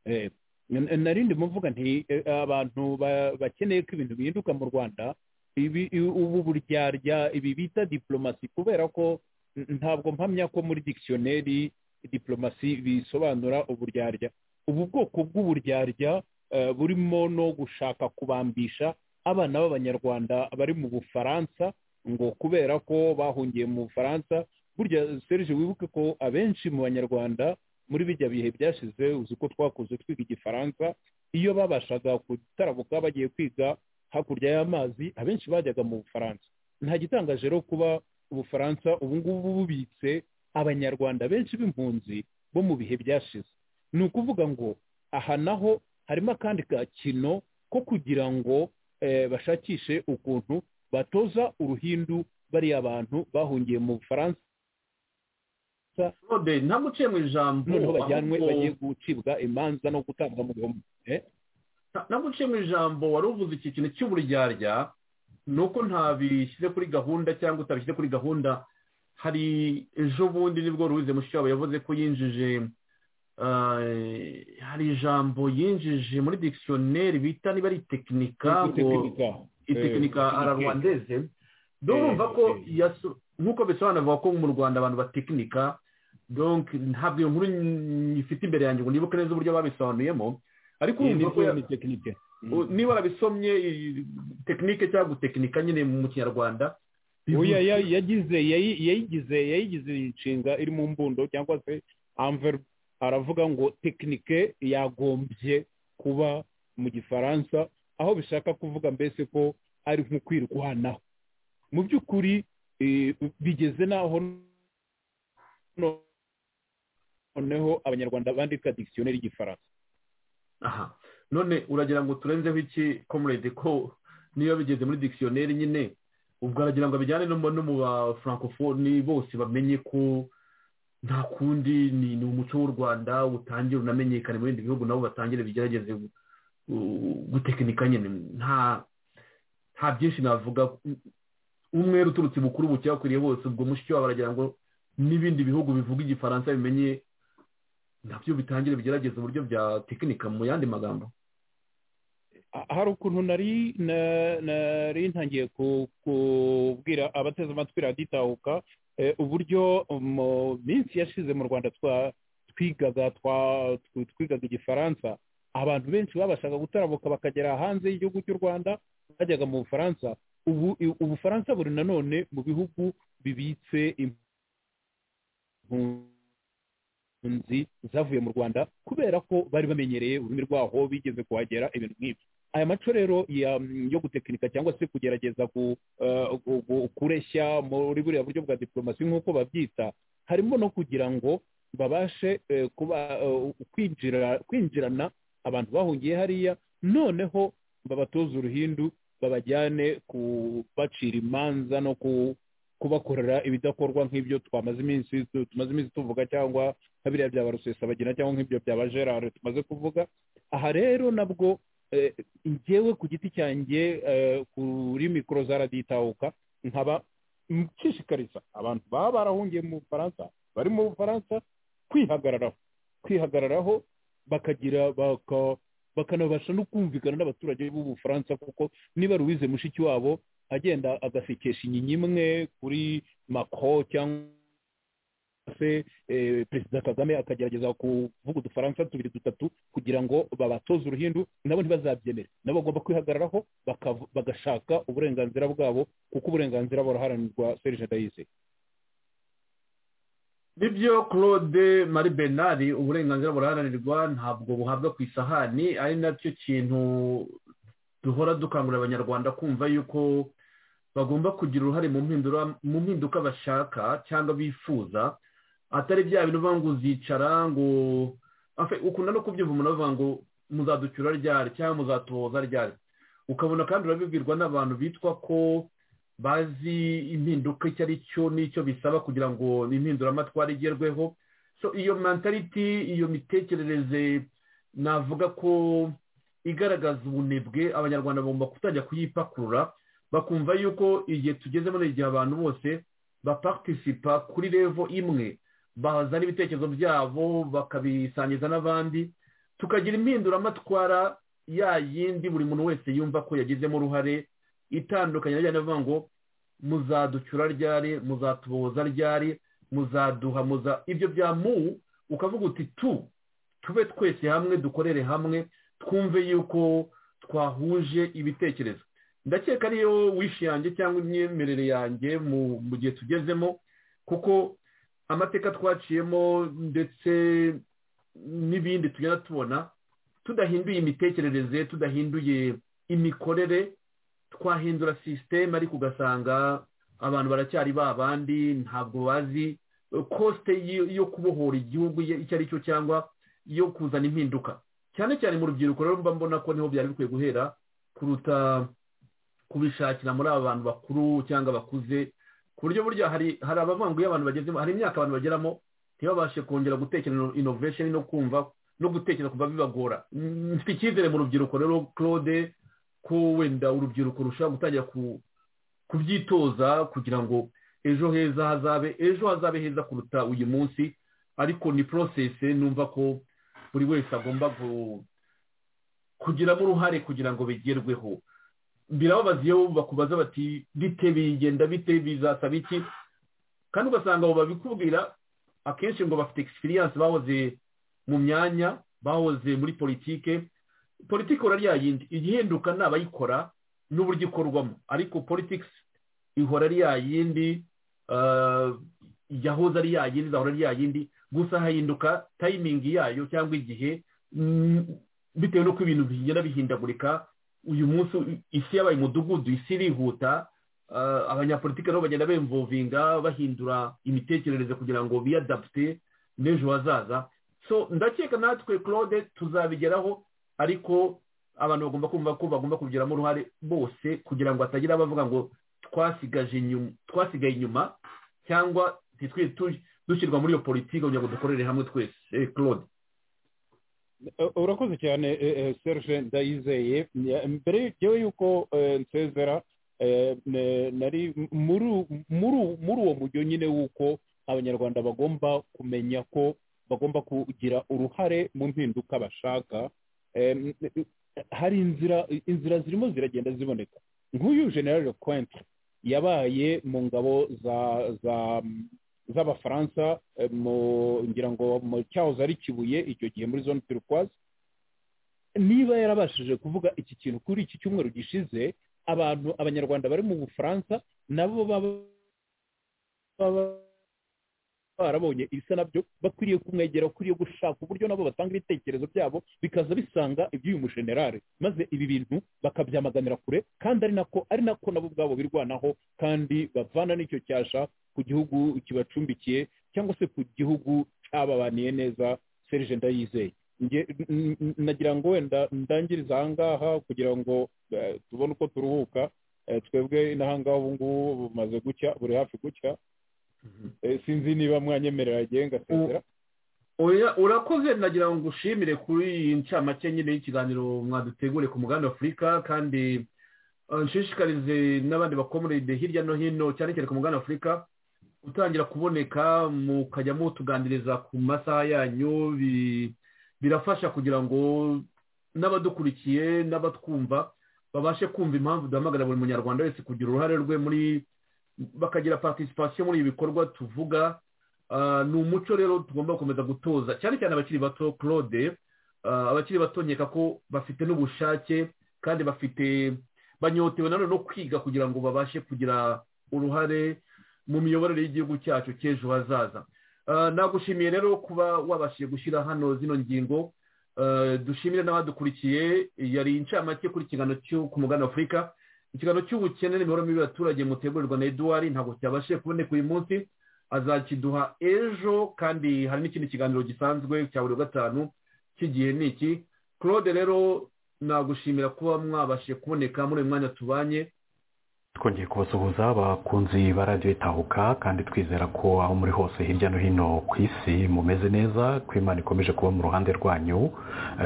Eh, n- nari ndimo mvuga nti eh, abantu ba- bakeneye ko ibintu bihinduka mu rwanda ibi i- ubu buryarya ibi bita diplomasi kubera ko n- ntabwo mpamya ko muri dictionary diplomasi bisobanura uburyarya ubu bwoko bw'uburyarya eh, burimo no gushaka kubambisha abana b'abanyarwanda bari mu bufaransa ngo kubera ko bahungiye mu bufaransa burya serge wibuke ko abenshi mu banyarwanda muri bijya bihe byashize uzi ko twakuze twiga igifaransa iyo babashaga gutarabuka bagiye kwiga hakurya y'amazi abenshi bajyaga mu bufaransa nta gitangaje rero kuba ubufaransa ubu ngubu bubitse abanyarwanda benshi b'impunzi bo mu bihe byashize ni ukuvuga ngo aha naho harimo akandi gakino ko kugira ngo eh, bashakishe ukuntu batoza uruhindu bariya bantu bahungiye mu bufaransa claude ntamuciye mu ijambo noneho bajyanwe ahubwo- bagiye gucibwa imanza no gutabwa mu bihombo Eh? nabwo uciye mu ijambo wari uvuze iki kintu cy'uburyarya ni uko ntabishyize kuri gahunda cyangwa utabishyize kuri gahunda hari ejo bundi nibwo ruwize mushyiraho yavuze ko yinjije eh, hari ijambo yinjije muri dictionnaire bita niba ari tekinika ngo Itekinika. Eh, itekinika ararwandeze ndumva ko eh. yaso- nk'uko bisobanurwa ko mu rwanda abantu batekinika donc ntabwo iyo nkuru ifite imbere yanjye ngo nibuke neza uburyo babisobanuyemo ariko Iyi ni urumva ko ya- zone tekinike. Mm. U- niba warabisomye i- tekinike cyangwa gutekinika nyine mu kinyarwanda Oya, ya- yagize yayi- yayigize yayigize inshinga iri mu mbundo cyangwa se anver aravuga ngo tekinike yagombye kuba mu gifaransa aho bishaka kuvuga mbese ko ari nko kwirwanaho mu by'ukuri eh, bigeze n'aho noneho abanyarwanda bandika dictionnaire y'igifaransa aha none uragira ngo turenzeho iki comrade ko niba bigeze muri dictionnaire nyine ubwo aragira ngo bijyane no mu no mu ba francophonie bose bamenye ko nta kundi ni ni umuco w'u rwanda utangira unamenyekane mu bindi bihugu nabo batangire bigerageze gu- gu- gutekinika nyine nta nta byinshi navuga umwere uturutse bukuru bucyakwiriye bose ubwo mushiki wabo aragira ngo n'ibindi bihugu bivuga igifaransa bimenye nabyo bitangire bigerageza uburyo bya tekinika mu yandi magambo Ah, hari ukuntu nari na- nari ntangiye ku- kubwira abateze amatwi raditahuka eh, uburyo mu minsi yashize mu rwanda twa- twigaga twa- tw- twigaga igifaransa abantu benshi babashaga gutarabuka bakagera hanze y'igihugu cy'u rwanda bajyaga mu bufaransa ubu ubufaransa buri nanone mu bihugu bibitse impunzi zavuye mu rwanda kubera ko bari bamenyereye ururimi rwaho bigeze kuhagera ibintu nk'ibyo aya maco rero yo gutekinika cyangwa se kugerageza kureshya muri buriya buryo bwa diporomasi nk'uko babyita harimo no kugira ngo babashe kwinjirana abantu bahungiye hariya noneho babatoza uruhindu babajyane kubacira imanza no kubakorera ibidakorwa nk'ibyo twamaze iminsi tumaze iminsi tuvuga cyangwa nka biriya byaba rusesabagina cyangwa nk'ibyo byaba gerard tumaze kuvuga aha rero nabwo ngewe ku giti cyanjye kuri mikoro zaraditahuka nkaba nshishikariza abantu baba barahungiye mu bufaransa bari mu bufaransa kwihagararaho kwihagararaho bakagira bakanabasha no kumvikana n'abaturage b'ubufaransa kuko niba ruwize mushiki wabo agenda agasekesha inyinya imwe kuri mako cyangwa se perezida kagame akagerageza kuvuga udufaransa tubiri dutatu kugira ngo babatoze uruhindu nabo ntibazabyemere nabo bagomba kwihagararaho bagashaka uburenganzira bwabo kuko uburenganzira buraharanirwa serge dayise nibyo claude marie bernard uburenganzira buraharanirwa ntabwo buhabwa ku isahani ari nacyo kintu duhora dukangurira abanyarwanda kumva yuko bagomba kugira uruhare mu mpinduka bashaka cyangwa bifuza atari bya bintu bivuga ngo uzicara ngo ukunda no kubyumva umuntu avuga ngo muzaducyura ryari cyangwa muzatohoza ryari ukabona kandi urabibwirwa n'abantu bitwa ko bazi impinduka icyo ari cyo n'icyo bisaba kugira ngo impinduramatwara igerweho so iyo mentality iyo mitekerereze navuga ko igaragaza ubunebwe abanyarwanda bagomba kutajya kuyipakurura bakumva yuko igihe tugezemo ni igihe abantu bose baparitisipa kuri revo imwe bazana ibitekerezo byabo bakabisangiza n'abandi tukagira impinduramatwara ya yindi buri muntu wese yumva ko yagizemo uruhare itandukanye ajyanye avuga ngo muzaducyura ryari muzatuboza ryari muzaduhamuza ibyo bya mu ukavuga uti tu tube twese hamwe dukorere hamwe twumve yuko twahuje ibitekerezo ndakeka ariyo wishi yanjye cyangwa imyemerere yanjye mu gihe tugezemo kuko amateka twaciyemo ndetse n'ibindi tugenda tubona tudahinduye imitekerereze tudahinduye imikorere twahindura sisiteme ariko ugasanga abantu baracyari ba bandi ntabwo bazi kosite yo kubohora igihugu icyo ari cyo cyangwa yo kuzana impinduka cyane cyane mu rubyiruko rero mba mbona ko niho byari bikwiye guhera kuruta kubishakira muri aba bantu bakuru cyangwa bakuze ku buryo burya hari hari abavanguye abantu bagezemo hari imyaka abantu bageramo ntibabashe kongera gutekereza inovesheni no kumva no gutekereza kuva bibagora mfite icyizere mu rubyiruko rero claude ko wenda urubyiruko rushobora gutangira kubyitoza kugira ngo ejo heza hazabe ejo hazabe heza kuruta uyu munsi ariko ni porosesi numva ko buri wese agomba kugiramo uruhare kugira ngo bigerweho birababaza iyo bakubaza bati bite bigenda bite bizasaba iki kandi ugasanga abo babikubwira akenshi ngo bafite egisipiriyanse bahoze mu myanya bahoze muri politike politike yindi igihinduka ni abayikora n'uburyo ikorwamo ariko politics ihora ari yindi yahoze ari yindi izahora ari yindi gusa hahinduka tayimingi yayo cyangwa igihe bitewe n'uko ibintu bigenda bihindagurika uyu munsi isi yabaye umudugudu isi irihuta abanyapolitiki nabo bagenda bemvovinga bahindura imitekerereze kugira ngo biyadapute n'ejo hazaza so ndakeka natwe claude tuzabigeraho ariko abantu bagomba kumva ko bagomba kubigiramo uruhare bose kugira ngo hatagira abavuga ngo twasigaye inyuma cyangwa dushyirwa muri iyo politiki kugira ngo dukorere hamwe twese claude urakoze cyane serge ndayizeye mbere yewe yuko nsezera nari muri uwo mujyo nyine w'uko abanyarwanda bagomba kumenya ko bagomba kugira uruhare mu mpinduka bashaka hari inzira inzira zirimo ziragenda ziboneka nk'uyu general lecointre yabaye mu ngabo z'abafaransa ngira ngo mu cyahoze ari kibuye icyo gihe muri zone turquoise niba yarabashije kuvuga iki kintu kuri iki cyumweru gishize abantu abanyarwanda bari mu bufaransa nabo baba baba barabonye ibisa nabyo bakwiriye kumwegera bakwiriye gushaka uburyo nabo batanga ibitekerezo byabo bikaza bisanga iby'uyu mushenerali maze ibi bintu bakabyamaganira kure kandi ari nako ari nako nabo ubwabo birwanaho kandi bavana n'icyo cyasha ku gihugu kibacumbikiye cyangwa se ku gihugu cyababaniye neza serije ndayizeye nagira ngo wenda ndangiriza aha ngaha kugira ngo tubone uko turuhuka twebwe n'aha ngaha ubu ngubu bumaze gucya buri hafi gucya sinzi niba mwanyemerera agiye ngasezera urakoze nagira ngo ushimire kuri iyi ncamake nyine y'ikiganiro mwadutegure ku muganda afurika kandi nshishikarize n'abandi bakomoride hirya no hino cyane cyane ku muganda afurika gutangira kuboneka mukajya mutuganiriza ku masaha yanyu birafasha kugira ngo n'abadukurikiye n'abatwumva babashe kumva impamvu duhamagara buri munyarwanda wese kugira uruhare rwe muri bakagira participation muri ibi bikorwa tuvuga ni umuco rero tugomba gukomeza gutoza cyane cyane abakiri bato claude abakiri bato nkeka ko bafite n'ubushake kandi bafite banyotewe nanone no kwiga kugira ngo babashe kugira uruhare mu miyoborere y'igihugu cyacu cy'ejo hazaza nagushimiye rero kuba wabashije gushyira hano zino ngingo dushimire n'abadukurikiye yari incamake kuri cyo ku mugani afurika ikiganiro cy'ubukene n'imibereho mibi y'abaturage mutegurirwa na eduwari ntabwo cyabashije kuboneka uyu munsi azakiduha ejo kandi hari n'ikindi kiganiro gisanzwe cya buri gatanu cy'igihe ni iki claude rero nagushimira kuba mwabashije kuboneka muri uyu mwanya tubanye twongeye kubasuhuza abakunzi ba radiyo itahuka kandi twizera ko aho muri hose hirya no hino ku isi mumeze neza ko imana ikomeje kuba mu ruhande rwanyu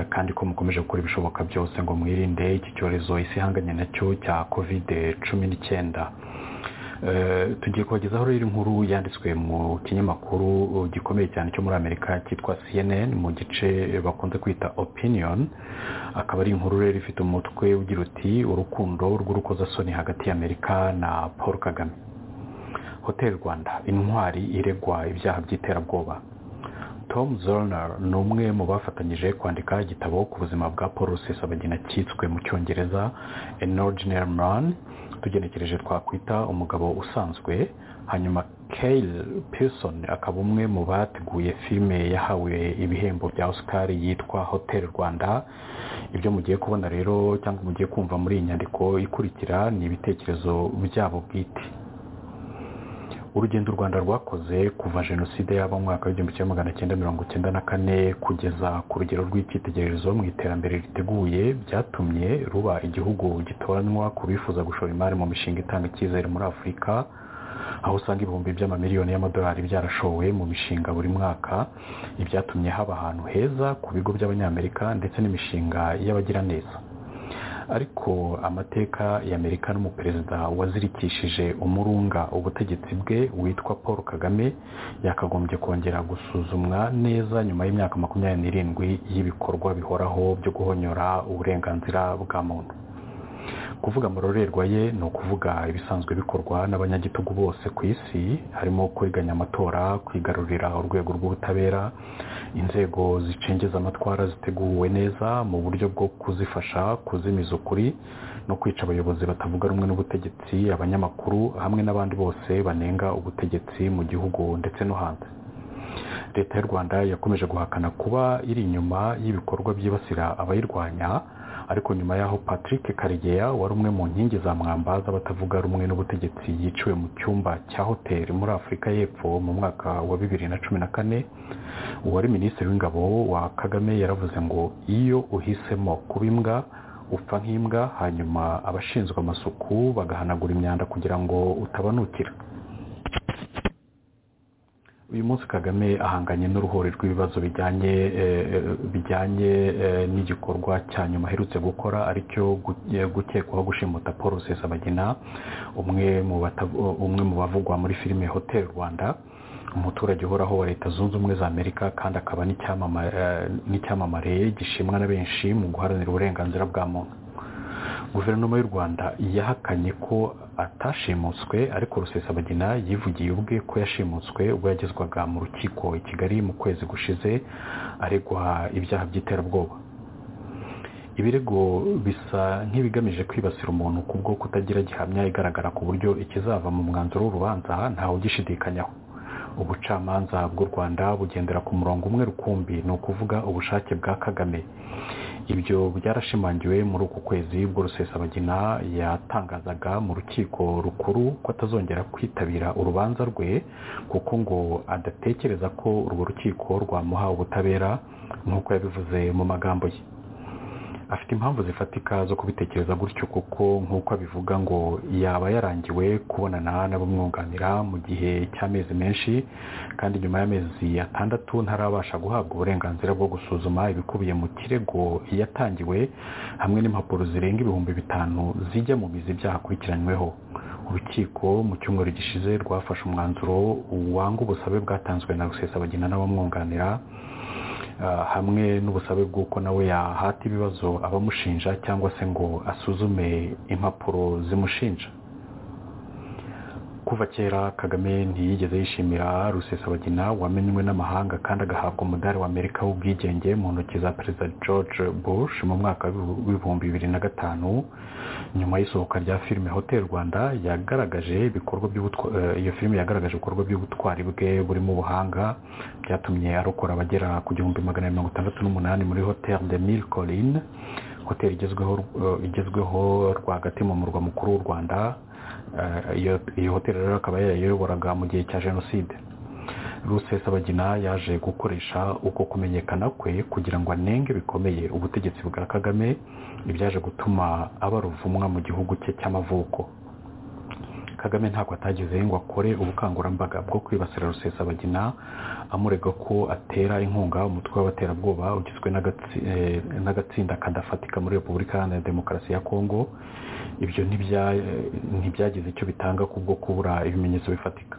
kandi ko mukomeje gukora ibishoboka byose ngo mwirinde iki cyorezo isi ihanganye nacyo cya kovide cumi n'icyenda tugiye kubagezaho rero inkuru yanditswe mu kinyamakuru gikomeye cyane cyo muri amerika cyitwa cnn mu gice bakunze kwita opinion akaba ari inkuru rero ifite umutwe ugira uti urukundo rw'urukozasoni hagati y'amerika na paul kagame hotel rwanda intwari iregwa ibyaha by'iterabwoba tom zolner ni umwe mu bafatanyije kwandika igitabo ku buzima bwa paul rusesabagina cyitswe mu cyongereza an ordinary man tugenekereje twakwita umugabo usanzwe hanyuma kale pearson akaba umwe mu bateguye filime yahawe ibihembo bya oscar yitwa hotel rwanda ibyo mugiye kubona rero cyangwa mugiye kumva muri iyi nyandiko ikurikira ni ibitekerezo byabo bwite urugendo u rwanda rwakoze kuva jenoside yaba mu mwaka w'igihumbi kimwe magana cyenda mirongo cyenda na kane kugeza ku rugero rw'icyitegererezo mu iterambere riteguye byatumye ruba igihugu gitoranywa ku bifuza gushora imari mu mishinga itanga icyizere muri afurika aho usanga ibihumbi by'amamiliyoni y'amadolari byarashowe mu mishinga buri mwaka ibyatumye haba ahantu heza ku bigo by'abanyamerika ndetse n'imishinga y'abagiraneza ariko amateka y'amerika n'umuperezida wazirikishije umurunga ubutegetsi bwe witwa paul kagame yakagombye kongera gusuzumwa neza nyuma y'imyaka makumyabiri n'irindwi y'ibikorwa bihoraho byo guhonyora uburenganzira bwa muntu kuvuga amarorerwa ye ni ukuvuga ibisanzwe bikorwa n'abanyagitugu bose ku isi harimo kuriganya amatora kwigarurira urwego rw'ubutabera inzego zicengeza amatwara ziteguwe neza mu buryo bwo kuzifasha kuzimiza ukuri no kwica abayobozi batavuga rumwe n'ubutegetsi abanyamakuru hamwe n'abandi bose banenga ubutegetsi mu gihugu ndetse no hanze leta y'u rwanda yakomeje guhakana kuba iri inyuma y'ibikorwa byibasira abayirwanya ariko nyuma y'aho patrick karegeya wari umwe mu nkingi za mwamba z'abatavuga rumwe n'ubutegetsi yiciwe mu cyumba cya hoteli muri afurika y'epfo mu mwaka wa bibiri na cumi na kane uwari minisitiri w'ingabo wa kagame yaravuze ngo iyo uhisemo kuba imbwa upfa nk'imbwa hanyuma abashinzwe amasuku bagahanagura imyanda kugira ngo utabanukira uyu munsi kagame ahanganye n'uruhuri rw'ibibazo bijyanye bijyanye n'igikorwa cya nyuma aherutse gukora aricyo gukekwaho gushimuta paul rusesabagina umwe mu bavugwa muri filime hotel rwanda umuturage uhoraho wa leta zunze ubumwe za amerika kandi akaba n'icyamamare gishimwa na benshi mu guharanira uburenganzira bwa muntu guverinoma y'u rwanda yahakanye ko atashimutswe ariko rusesabagina yivugiye ubwe ko yashimutswe ubwo yagezwaga mu rukiko i kigali mu kwezi gushize aregwa ibyaha by'iterabwoba ibirego bisa nk'ibigamije kwibasira umuntu ku bwo kutagira gihamya igaragara ku buryo ikizava mu mwanzuro w'urubanza ntawugishidikanyaho ubucamanza bw'u rwanda bugendera ku murongo umwe rukumbi ni ukuvuga ubushake bwa kagame ibyo byarashimangiwe muri uku kwezi bwo rusesabagina yatangazaga mu rukiko rukuru ko atazongera kwitabira urubanza rwe kuko ngo adatekereza ko urwo rukiko rwamuha ubutabera nk'uko yabivuze mu magambo ye afite impamvu zifatika zo kubitekereza gutyo kuko nk'uko abivuga ngo yaba yarangiwe kubonana n'abamwunganira mu gihe cy'amezi menshi kandi nyuma y'amezi atandatu ntarabasha guhabwa uburenganzira bwo gusuzuma ibikubiye mu kirego yatangiwe hamwe n'impapuro zirenga ibihumbi bitanu zijya mu mizi byahakurikiranyweho urukiko mu cyumweru gishize rwafashe umwanzuro wanga ubusabe bwatanzwe na rusesabagina n'abamwunganira hamwe n'ubusabe bw'uko nawe yahata ibibazo abamushinja cyangwa se ngo asuzume impapuro zimushinja kuva kera kagame ntiyigeze yishimira rusesabagina wamenywe n'amahanga kandi agahabwa umudari wa amerika w'ubwigenge mu ntoki za perezida george bush mu mwaka w'ibihumbi bibiri na gatanu nyuma y'isohoka rya filime hotel rwanda yagaragaje ibikorwa iyo filime yagaragaje ibikorwa by'ubutwari bwe burimo ubuhanga byatumye arokora abagera ku gihumbi magana mirongo itandatu n'umunani muri hotel de mille colline hoteli igezweho rwagati mu murwa mukuru w'u rwanda iyo hoteli rero akaba yayayoboraga mu gihe cya jenoside rusesabagina yaje gukoresha uko kumenyekana kwe kugira ngo anenge bikomeye ubutegetsi bwa kagame ibyaje gutuma aba ruvumwa mu gihugu cye cy'amavuko kagame ntabwo atagize ngo akore ubukangurambaga bwo kwibasira rusesabagina amurega ko atera inkunga umutwe w'abaterabwoba ugizwe n'agatsinda kadafatika muri repubulika iharanira demokarasi ya kongo ibyo ntibyagize icyo bitanga kubwo kubura ibimenyetso bifatika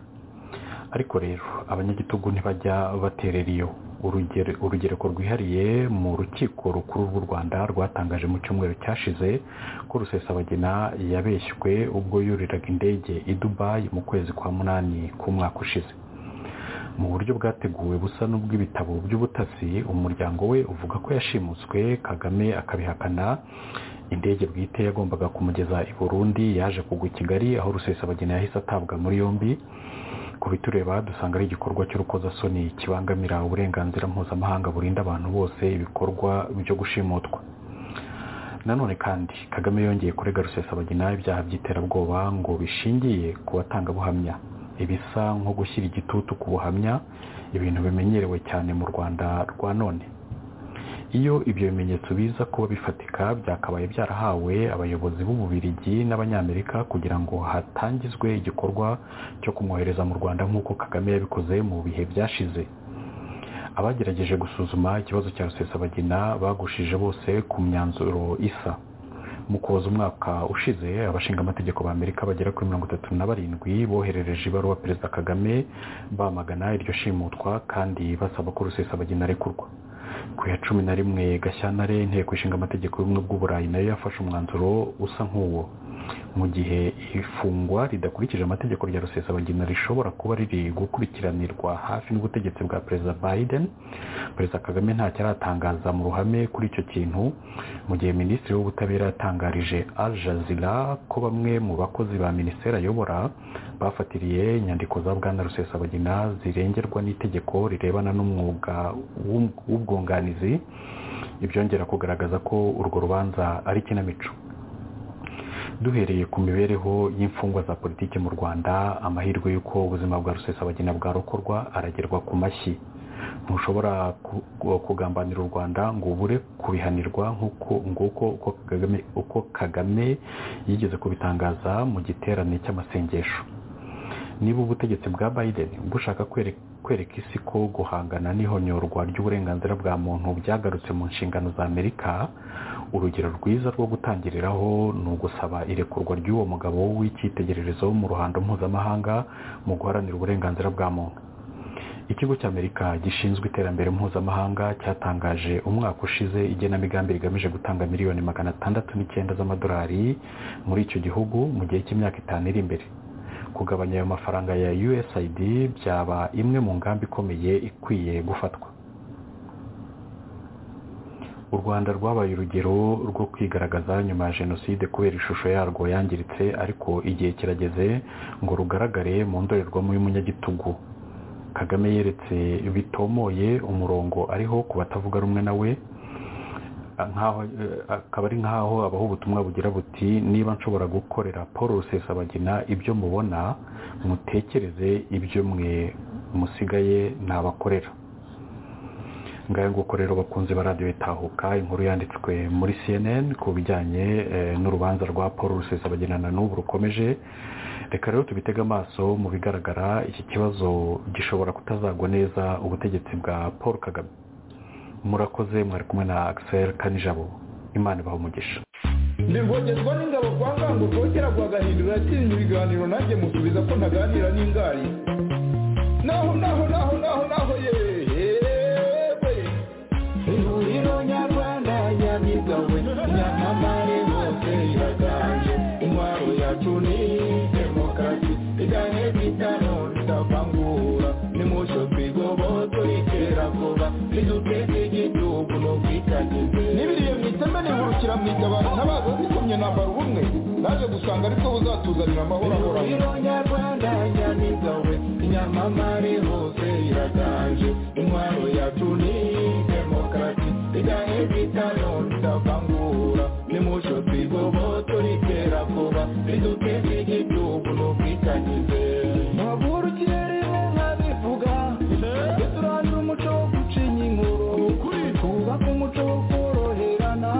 ariko rero abanyagitugu ntibajya baterera iyo urugereko rwihariye mu rukiko rukuru rw'u rwanda rwatangaje mu cyumweru cyashize ko rusesabagina yabeshywe ubwo yuriraga indege i dubayi mu kwezi kwa munani k'umwaka ushize mu buryo bwateguwe busa n'ubw'ibitabo by'ubutasi umuryango we uvuga ko yashimutswe kagame akabihakana indege bwite yagombaga kumugeza i burundi yaje kugwa i kigali aho rusesabagina yahise atabwa muri yombi ku bitureba dusanga ari igikorwa cy'urukozasoni kibangamira uburenganzira mpuzamahanga burinda abantu bose ibikorwa byo gushimutwa nanone kandi kagame yongeye kurega rusesabagina ibyaha by'iterabwoba ngo bishingiye ku batangabuhamya ibisa nko gushyira igitutu ku buhamya ibintu bimenyerewe cyane mu rwanda rwa none iyo ibyo bimenyetso biza kuba bifatika byakabaye byarahawe abayobozi b'ububirigi n'abanyamerika kugira ngo hatangizwe igikorwa cyo kumwohereza mu rwanda nk'uko kagame yabikoze mu bihe byashize abagerageje gusuzuma ikibazo cya rusesabagina bagushije bose ku myanzuro isa mu koza umwaka ushize abashingamategeko ba amerika bagera kuri mirongo itatu na barindwi boherereje ibaruwa perezida kagame bamagana iryo shimutwa kandi basaba ko rusesabagina arekurwa ku ya cumi na rimwe gashyantare inteko ishinga amategeko y'ubumwe bw'uburayi nayo yafashe umwanzuro usa nk'uwo mu gihe ifungwa ridakurikije amategeko rya rusesabagina rishobora kuba riri gukurikiranirwa hafi n'ubutegetsi bwa perezida biden perezida kagame ntacyo aratangaza mu ruhame kuri icyo kintu mu gihe minisitiri w'ubutabera yatangarije al jazira ko bamwe mu bakozi ba minisiteri ayobora bafatiriye inyandiko za bwana rusesabagina zirengerwa n'itegeko rirebana n'umwuga w'ubwunganizi ibyongera kugaragaza ko urwo rubanza ari ikinamico duhereye ku mibereho y'imfungwa za politiki mu rwanda amahirwe y'uko ubuzima bwa rusesabagina bwarokorwa aragerwa ku mashyi ntushobora kugambanira u rwanda ngo ubure kubihanirwa nk'uko uko kagame yigeze kubitangaza mu giterane cy'amasengesho niba ubutegetsi bwa biden bushaka kwereka isi ko guhangana n'ihonyorwa ry'uburenganzira bwa muntu byagarutse mu nshingano za amerika urugero rwiza rwo gutangiriraho ni ugusaba irekurwa ry'uwo mugabo w'icyitegererezo mu ruhando mpuzamahanga mu guharanira uburenganzira bwa muntu ikigo cy'amerika gishinzwe iterambere mpuzamahanga cyatangaje umwaka ushize igenamigambi rigamije gutanga miliyoni magana atandatu n'icyenda z'amadolari muri icyo gihugu mu gihe cy'imyaka itanu iri imbere kugabanya ayo mafaranga ya usaid byaba imwe mu ngambi ikomeye ikwiye gufatwa u rwanda rwabaye urugero rwo kwigaragaza nyuma ya jenoside kubera ishusho yarwo yangiritse ariko igihe kirageze ngo rugaragare mu ndorerwamo y'umunyagitugu kagame yeretse bitomoye umurongo ariho ku batavuga rumwe nawe akaba ari nk'aho abaho ubutumwa bugira buti niba nshobora gukorera paul rusesabagina ibyo mubona mutekereze ibyo mwe musigaye ntabakorera ngayo nguko rero bakunze ba radiyo itahuka inkuru yanditswe muri cnn ku bijyanye n'urubanza rwa paul rusesabagina na n'ubu rukomeje reka rero tubitege amaso mu bigaragara iki kibazo gishobora kutazagwa neza ubutegetsi bwa paul kagame murakoze mwari kumwe na akiseri kanijabo imana ibaha umugisha nivogezwa n'ingabo kwa ngango rwogera rwagahindura yatsinze ibiganiro nanjye musubiza ko ntaganira n'ingari naho naho naho naho naho yewe ihuriro nyarwanda yabigawe nyamamare hose iraganje intwaro yacu ni demokarasi igane bitano ridavangura nimusho twigoboto iterabwoba riduteze igihugu n'ubwitangize n'ibiriyo mwiteme nihurukira mwigabana ntabaza zikomye nambara ubumwe naje gusanga aribwo buzatuzanira amahoro ahoranye ihuriro nyarwanda yamigawe inyamamare hose iraganje intwaro yacu ni demokarasi igane bitano ridavangura nimusho twigoboto riterakoba riduteze igihugu n'ubwitangize ntabwo kirere nkabivuga ndetse urandura umuco wo gucinya inkuru twubaka umuco wo koroherana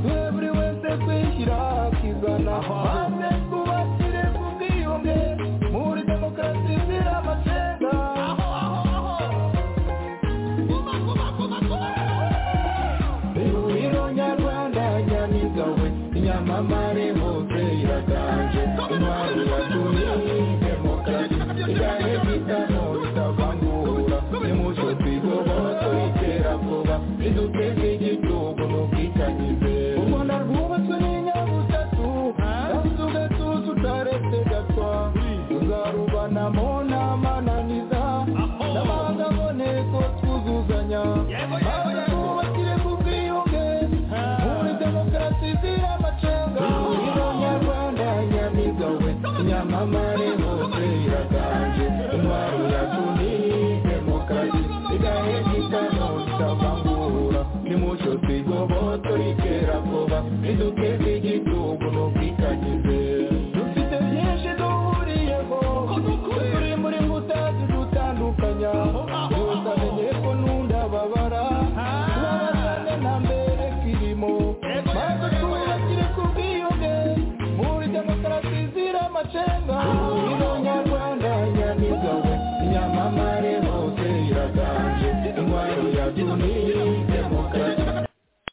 twe buri wese twishyira akizana maze twubakire ku bwiyunge muri demokarasi izira amacenga ihuriro nyarwanda nyamigawe inyamamare hose iraganje intwari yatumye demokarasi igane bitano bitavangura nimucyo twigomba twiterabwoba riduteze igihugu n'ubwitangize u rwanda rwubatswe n'inyabutatu kandi tugatuza utaretse gatwa tuzarubanamo n'amananiza n'amahanga aboneko twuzuzanya maze twubakire ku bwiyunge muri demokarasi izira amacenga ihuriro nyarwanda nyamigawe nyamamare hose iraganje intwaro yacu ni demokarasi igahe gitano itabangura nimucyo twigoboto iterabwoba riduke